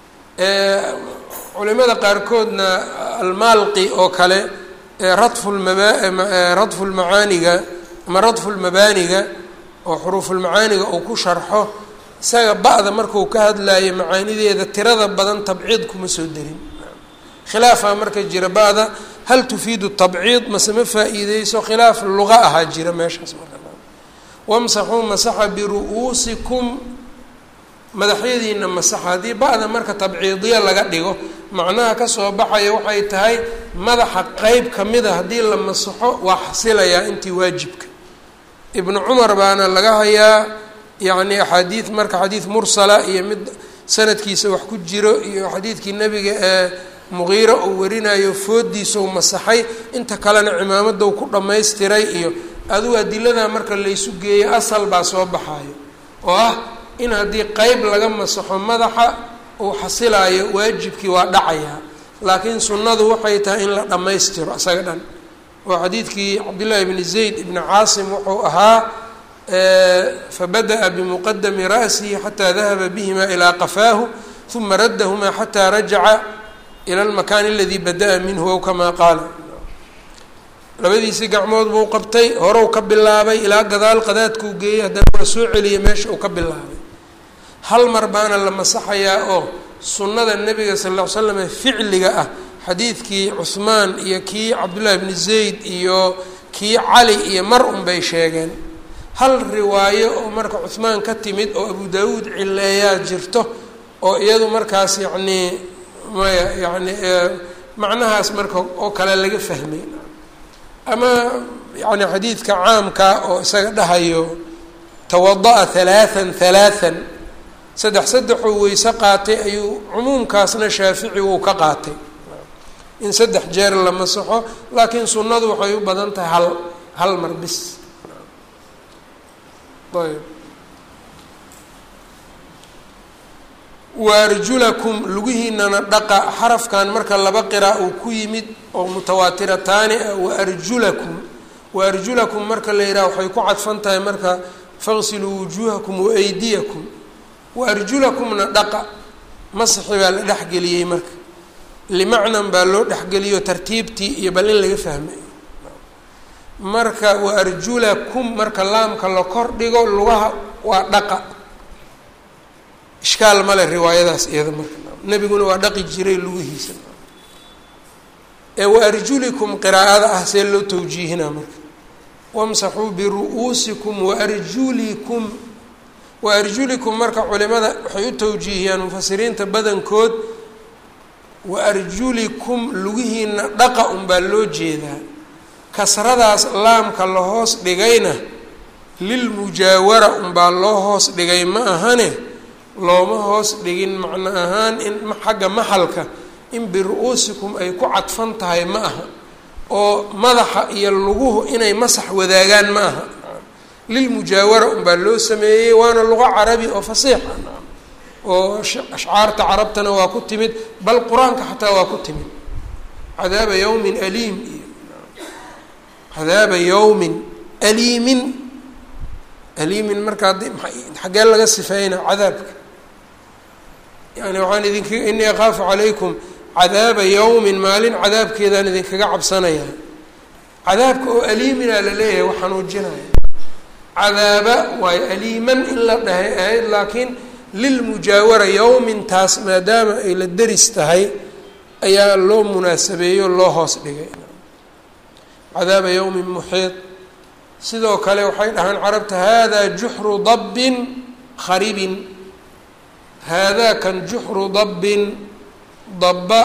[SPEAKER 1] culimada qaarkoodna almaalqi oo kale radfulmaba radfulmacaaniga ama radfulmabaaniga oo xuruufulmacaaniga uu ku sharxo isaga ba-da markuu ka hadlayo macaanideeda tirada badan tabciid kuma soo derin khilaafaa marka jira ba-da hal tufiidu tabciid mase ma faa-iideyso khilaaf luqa ahaa jira meeshaas marka wamsaxuu masaxa biru-uusikum madaxyadiina masaxa haddii ba-da marka tabciidiya laga dhigo macnaha kasoo baxaya waxay tahay madaxa qeyb kamida haddii la masaxo waa xasilayaa intii waajibka ibnu cumar baana laga hayaa yacni axaadiid marka xadiid mursala iyo mid sanadkiisa wax ku jiro iyo xadiidkii nebiga ee muqiiro uu warinayo foodiisau masaxay inta kalena cimaamadow ku dhammaystiray iyo adugu adiladaa marka laysu geeyo asal baa soo baxayo oo ah in haddii qeyb laga masaxo madaxa uu xasilaayo waajibkii waa dhacayaa laakiin sunnadu waxay tahay in la dhammaystiro isaga dhan oo xadiidkii cabdillaahi bni zayd ibni caasim wuxuu ahaa fabada'a bimuqadami ra'sihi xataa dahaba bihima ilaa qafaahu uma raddahumaa xataa rajaca ila almakaani aladii bada-a minhu ow kamaa qaala labadiisii gacmood buu qabtay horow ka bilaabay ilaa gadaal qadaadkuu geeyey haddana waa soo celiyay meesha uu ka bilaabay hal mar baana la masaxayaa oo sunnada nebiga sal lla ly slam ficliga ah xadiidkii cuhmaan iyo kii cabdullaahi bni zayd iyo kii cali iyo mar un bay sheegeen hal riwaayo oo marka cuhmaan ka timid oo abu daawuud cileeyaa jirto oo iyadu markaas yacnii maya yacni macnahaas marka oo kale laga fahmay ama yani xadiidka caamka oo isaga dhahayo tawada-a halaathan halaathan saddex saddexuu weyse qaatay ayuu cumuumkaasna shaafici uu ka qaatay in saddex jeer la masaxo laakiin sunnadu waxay u badan tahay hal hal mar bis ayb waarjulakum lugihiinana dhaqa xarafkan marka laba qira uu ku yimid oo mutawaatirataani ah waarjulakum waarjulakum marka la yidhaha waxay ku cadfan tahay marka faqsiluu wujuuhakum waaydiyakum waarjulakumna dhaqa masxi baa la dhexgeliyey marka limacnan baa loo dhexgeliyo tartiibtii iyo bal in laga fahmay marka waarjulakum marka laamka la kor dhigo lugaha waa dhaqa ishkaal male riwaayadaas iyada marka nebiguna waa dhaqi jiray lugihiisa ee waarjulikum qiraa'ada ah see loo tawjiihinaa marka wamsaxuu biru-uusikum waarjulikum wa arjulikum marka culimada waxay u tawjiihiyaan mufasiriinta badankood wa arjulikum lugihiina dhaqa unbaa loo jeedaa kasradaas laamka la hoos dhigayna lilmujaawara unbaa loo hoos dhigay ma ahane looma hoos dhigin macno ahaan in xagga maxalka in biru-uusikum ay ku cadfan tahay ma aha oo madaxa iyo luguhu inay masax wadaagaan ma aha lilmujaawara unbaa loo sameeyey waana luqo carabi oo fasiixa oo ashcaarta carabtana waa ku timid bal qur-aanka xataa waa ku timid cadaaba yawmin aliim iyo cadaaba yawmin aliimin aliimin marka haddii xaggee laga sifeyna cadaabka yani waxaan idink inii akaafu calaykum cadaaba yawmin maalin cadaabkeedaan idinkaga cabsanayaa cadaabka oo aliiminaa la leeyahay wax xanuujinaya cadaaba waayo aliiman in la dhahay ahayd laakiin lilmujaawara yawmintaas maadaama ay la deris tahay ayaa loo munaasabeeyo loo hoos dhigay cadaaba yawmin muxiid sidoo kale waxay dhahaan carabta hada juxru dabbin kharibin haadaa kan juxru dabbin dabba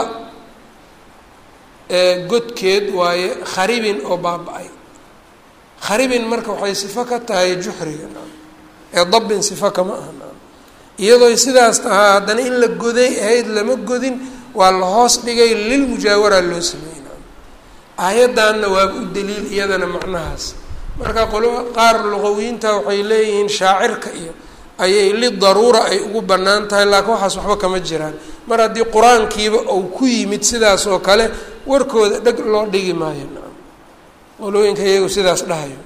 [SPEAKER 1] godkeed waaye kharibin oo baaba-ay kharibin marka waxay sifo ka tahay juxriga ee dabbin sifo kama aha iyadoo sidaas tahaa haddana in la goday ahayd lama godin waa la hoos dhigay lilmujaawara loo sameeyey aayaddanna waaba u daliil iyadana macnahaas marka qolo qaar luqawiyiinta waxay leeyihiin shaacirka iyo ayay lidaruura ay ugu bannaan tahay laakiin waxaas waxba kama jiraan mar haddii qur-aankiiba uu ku yimid sidaas oo kale warkooda dheg loo dhigi maayo qolooyinka iyagu sidaas dhahayo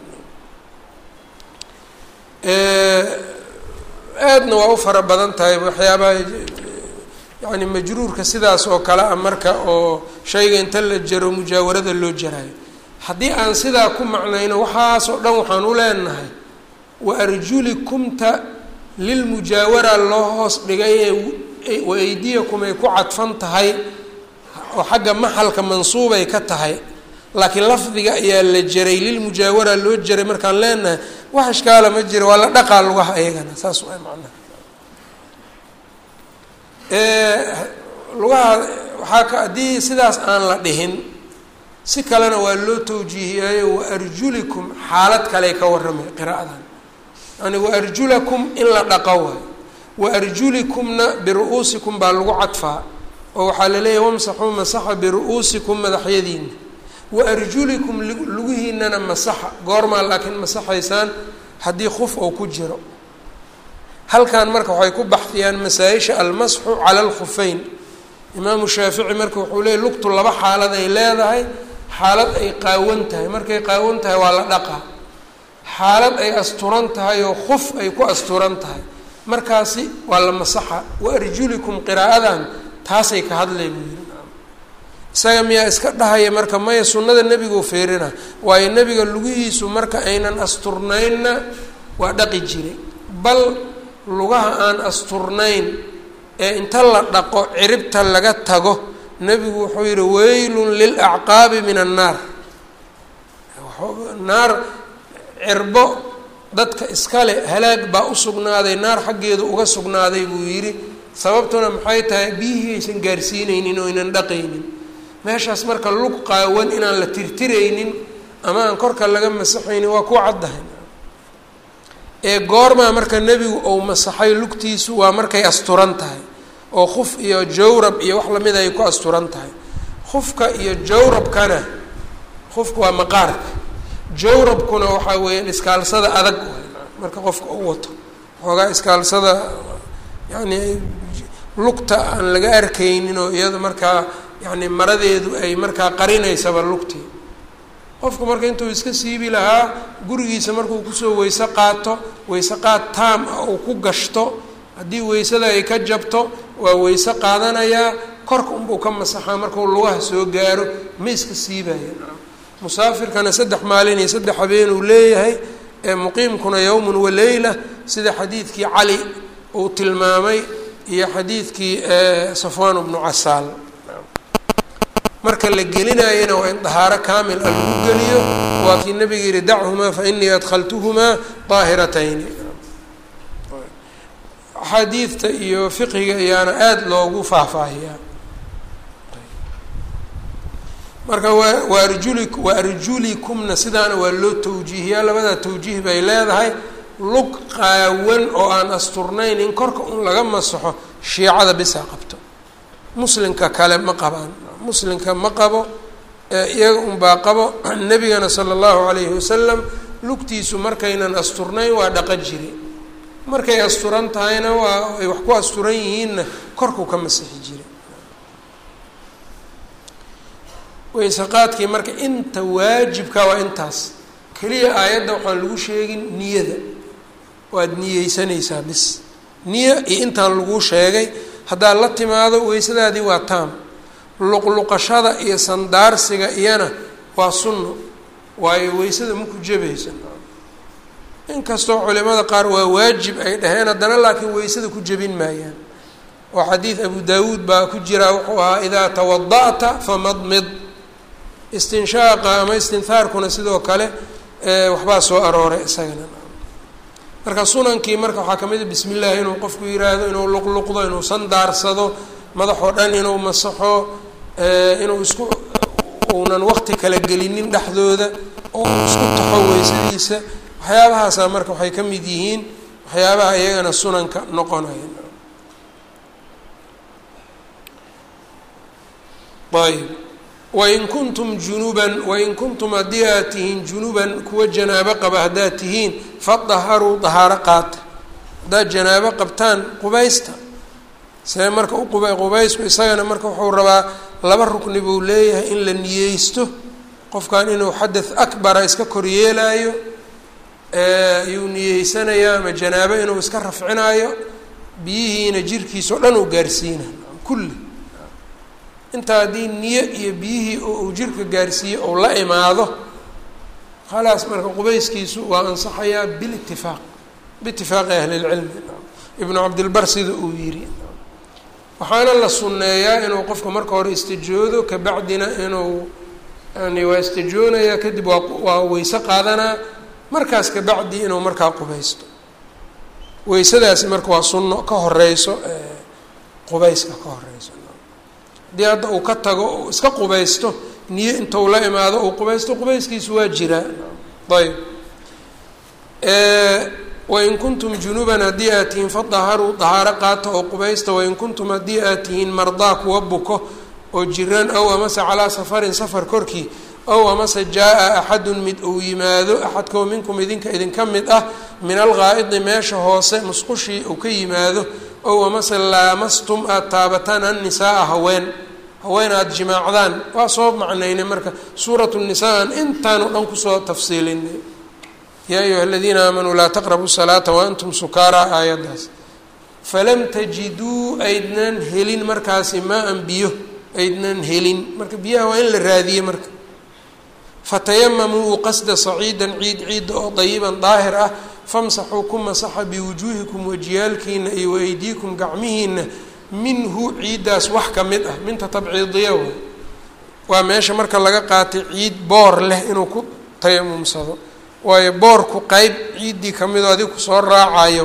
[SPEAKER 1] aadna waa u fara badan tahay waxyaabaha yani majruurka sidaas oo kale ah marka oo shayga inta la jaro mujaawarada loo jaraayo haddii aan sidaa ku macnayno waxaasoo dhan waxaan u leenahay wa arjulikumta lilmujaawara loo hoos dhigay ee wa aydiyakum ay ku cadfan tahay oo xagga maxalka mansuubay ka tahay laakiin lafdiga ayaa la jaray lilmujaawara loo jaray markaan leenahay wax ishkaala ma jira waa la dhaqaa lugaha ayagana saas waa macnaha lugaha waxaa ka haddii sidaas aan la dhihin si kalena waa loo tawjiihiyaayo wa arjulikum xaalad kale ka warramay qiraa'adan yani wa arjulakum in la dhaqo waayo wa arjulikumna biru-uusikum baa lagu cadfaa oo waxaa laleeyahay wamsaxuu masaxa biru-uusikum madaxyadiina wa arjulikum lugihiinana masaxa goormaa laakiin masaxaysaan haddii khuf ou ku jiro halkan marka waxay ku baxdiyaan masaa-isha almasxu cala alkhufeyn imaamu shaafici marka wuxuu leeyay lugtu laba xaalad ay leedahay xaalad ay qaawan tahay markay qaawan tahay waa la dhaqaa xaalad ay asturan tahay oo khuf ay ku asturan tahay markaasi waa la masaxa wa arjulikum qiraa'adan taasay ka hadlay buu yiri isaga miyaa iska dhahaya marka maya sunnada nebiguu feerina waayo nebiga lugihiisu marka aynan asturnaynna waa dhaqi jiray bal lugaha aan asturnayn ee inta la dhaqo ciribta laga tago nebigu wuxuu yihi weylun lilacqaabi min annaar naar cirbo dadka iskale halaag baa u sugnaaday naar xaggeedu uga sugnaaday buu yidhi sababtuna maxay tahay biyihii aysan gaarsiinaynin oo aynan dhaqaynin meeshaas marka lug qaawan inaan la tirtiraynin ama aan korka laga masaxaynin waa ku caddahay ee goormaa marka nebigu uu masaxay lugtiisu waa markay asturan tahay oo khuf iyo jawrab iyo wax lamid ay ku asturan tahay khufka iyo jawrabkana khufka waa maqaarka jawrabkuna waxaa weeyaan iskaalsada adag marka qofka u wato xoogaa iskaalsada yacni lugta aan laga arkaynin oo iyada markaa yacni maradeedu ay markaa qarinaysaba lugtii qofku marka intuu iska siibi lahaa gurigiisa markuu kusoo weyse qaato weyse qaad taam ah uu ku gashto haddii weysada ay ka jabto waa weyse qaadanayaa korka unbuu ka masaxaa markuu lugaha soo gaaro ma iska siibaya musaafirkana saddex maalin iyo saddex habeen uu leeyahay ee muqiimkuna yowmun waleyla sida xadiidkii cali uu tilmaamay iyo xadiidkii safwaan bnu casaal marka la gelinayana waa in dahaaro kaamil a lagu geliyo waa kii nabiga yihi dachumaa fa inii adkhaltuhumaa daahiratayni axaadiidta iyo fiqiga ayaana aada loogu faahfaahiyaa marka waa waarjuli waarjulikumna sidaana waa loo tawjiihiyaa labadaa tawjiih bay leedahay lug qaawan oo aan asturnayn in korka un laga masaxo shiicada bisaa qabto muslimka kale ma qabaan muslimka ma qabo iyaga unbaa qabo nebigana sala allahu calayhi wasalam lugtiisu markaynan asturnayn waa dhaqa jiri markay asturan tahayna waa ay wax ku asturan yihiinna korkuu ka masixi jira weyseqaadkii marka inta waajibka waa intaas keliya aayadda waxaan lagu sheegin niyada waad niyeysanaysaa bis niyo iyo intaan laguu sheegay haddaad la timaado weysadaadii waa taam luqluqashada iyo sandaarsiga iyana waa sunno waayo weysada maku jabaysa inkastoo culimada qaar waa waajib ay dhaheen haddana laakiin weysada ku jebin maayaan oo xadiid abu daawuud baa ku jira wuxuu ahaa idaa tawada'ta famadmid istinshaaqa ama istinhaarkuna sidoo kale waxbaa soo arooray isagana marka sunankii marka waxaa kamid a bismi illaahi inuu qofku yiraahdo inuu luqluqdo inuu sandaarsado madaxoo dhan inuu masaxo inuu isku uunan waqti kala gelinin dhexdooda oo uu isku taxo weysadiisa waxyaabahaasa marka waxay ka mid yihiin waxyaabaha iyagana sunanka noqonaya ayb wain kuntum junuban wain kuntum haddii aad tihiin junuban kuwa janaabo qaba haddaad tihiin fadaharuu dahaaro qaata haddaad janaabo qabtaan qubaysta see marka uquba qubaysku isagana marka wuxuu rabaa laba rukni buu leeyahay in la niyeysto qofkan inuu xadath akbara iska koryeelaayo ayuu niyeysanayaa ama janaabo inuu iska rafcinaayo biyihiina jirkiisao dhan uu gaarsiina kulli intaa haddii niyo iyo biyihii oo uu jirka gaarsiiyo ou la imaado khalaas marka qubayskiisu waa ansaxayaa bilitifaaq biitifaaqi ahlilcilmi ibnu cabdilbar sida uu yiri waxaana la sunneeyaa inuu qofka marka hore istijoodo kabacdina inuu yani waa istijoonayaa kadib waa waa weyse qaadanaa markaas kabacdi inuu markaa qubaysto weysadaasi marka waa sunno ka horeyso qubayska ka horeyso haddii hadda uu ka tago uu iska qubaysto niyo intuu la imaado uu qubaysto qubayskiisu waa jiraa ayb wain kuntum junuban haddii aad tihiin fadaharuu dahaaro qaata oo qubaysta wain kuntum haddii aad tihiin mardaa kuwa buko oo jiraan ow amase calaa safarin safar korkii ow amase jaa-a axadun mid uu yimaado axadkoo minkum idinka idinka mid ah min alqaa'idi meesha hoose musqushii uu ka yimaado ow amase laamastum aada taabataan annisaaa haween haween aada jimaacdaan waa soo macnaynay marka suuratu nisaa aan intaanu dhan kusoo tafsiilinay yaa ayuha aladiina aamanuu laa taqrabuu salaata waantum sukaaraa aayaddaas falam tajiduu aydnan helin markaasi maa-an biyo aydnan helin marka biyaha waa in la raadiyey marka fatayamamuu qasda saciidan ciid ciidda oo dayiban daahir ah famsaxuu ku masaxa biwujuuhikum wajiyaalkiina iyo waaydiikum gacmihiina minhu ciiddaas wax ka mid ah minta tabciidiya way waa meesha marka laga qaatay ciid boor leh inuu ku tayamumsado waayo boorku qeyb ciiddii ka midoo adiga kusoo raacayo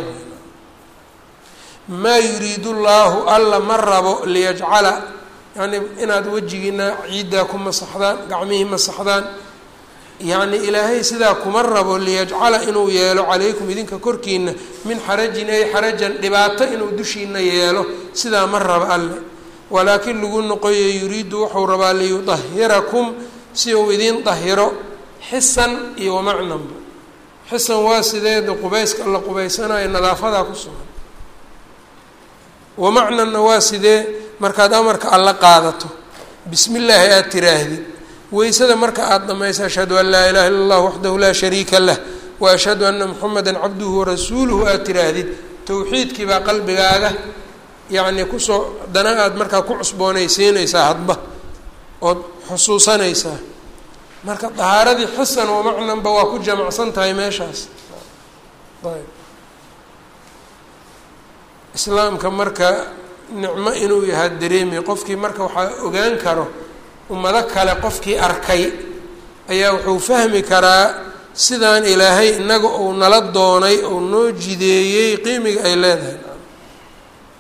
[SPEAKER 1] maa yuriidu llaahu alla ma rabo liyajcala yacni inaad wejigiina ciiddaa ku masaxdaan gacmihii masaxdaan yacni ilaahay sidaa kuma rabo liyajcala inuu yeelo calaykum idinka korkiina min xarajin ay xarajan dhibaato inuu dushiina yeelo sidaa ma raba alle walaakin lagu noqoyo yuriidu wuxuu rabaa liyudahirakum si uu idiin dahiro xisan iyo wamacnanba xisan waa sideeda qubayska la qubaysanayo nadaafadaa ku sugan wamacnanna waa sidee markaad amarka alla qaadato bismi illaahi aada tiraahdid weysada marka aada dhamaysa ashhadu an laa ilaha illa allah waxdahu laa shariika lah wa ashhadu ana muxameda cabduhu warasuuluhu aada tiraahdid towxiidkii baa qalbigaaga yacni kusoo dana aada markaa ku cusboonaysiinaysaa hadba ood xusuusanaysaa marka dahaaradii xisan wamacnanba waa ku jamacsan tahay meeshaas ayb islaamka marka nicmo inuu yahaa dareemi qofkii marka waxaa ogaan karo ummado kale qofkii arkay ayaa wuxuu fahmi karaa sidaan ilaahay inaga uu nala doonay oo noo jideeyey qiimiga ay leedahay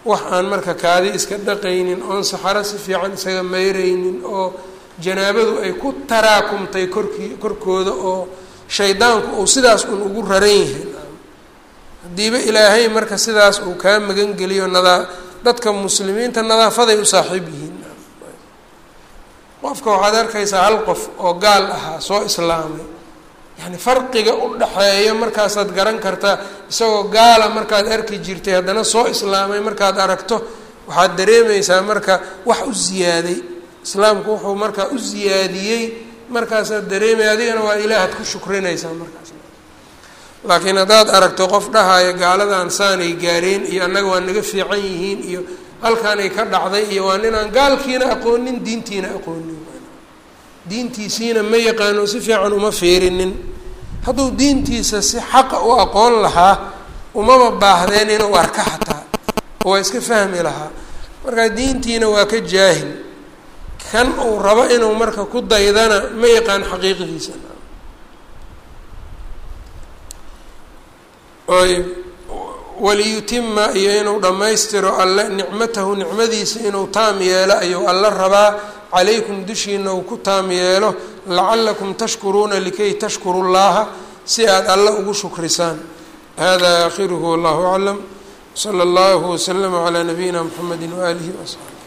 [SPEAKER 1] wax aan marka kaadi iska dhaqaynin oon saxaro si fiican isaga mayraynin oo janaabadu ay ku taraakumtay korkii korkooda oo shaydaanku uu sidaas un ugu raran yahay haddiiba ilaahay marka sidaas uu kaa magan geliyo nadaa dadka muslimiinta nadaafaday u saaxiib yihiin qofka waxaad arkaysaa hal qof oo gaal ahaa soo islaamay yani farqiga u dhaxeeya markaasaad garan kartaa isagoo gaala markaad arki jirtay haddana soo islaamay markaad aragto waxaad dareemaysaa marka wax u ziyaaday islaamku wuxuu markaa u ziyaadiyey markaasaad dareemaya adigana waa ilaahaad ku shukrinaysaa markaas laakiin haddaad aragto qof dhahaya gaaladan saanay gaareen iyo annaga waa naga fiican yihiin iyo halkaanay ka dhacday iyo waa ninaan gaalkiina aqoonin diintiina aqoonin diintiisiina ma yaqaano si fiican uma fiirinin hadduu diintiisa si xaqa u aqoon lahaa umama baahdeen inuu arka xataa oo waa iska fahmi lahaa marka diintiina waa ka jaahil kan uu rabo inuu marka ku daydana ma yaqaan xaqiiqdiisa ayb waliyutima iyo inuu dhammaystiro alle nicmatahu nicmadiisa inuu taam yeelo ayuu alla rabaa calaykum dushiina uu ku taam yeelo lacalakum tashkuruuna likay tashkuru llaha si aad alle ugu shukrisaan hada aakhiruhu wallahu aclam sala allahu waslama calaa nabiyina mxamedi waaalihi wasaxbi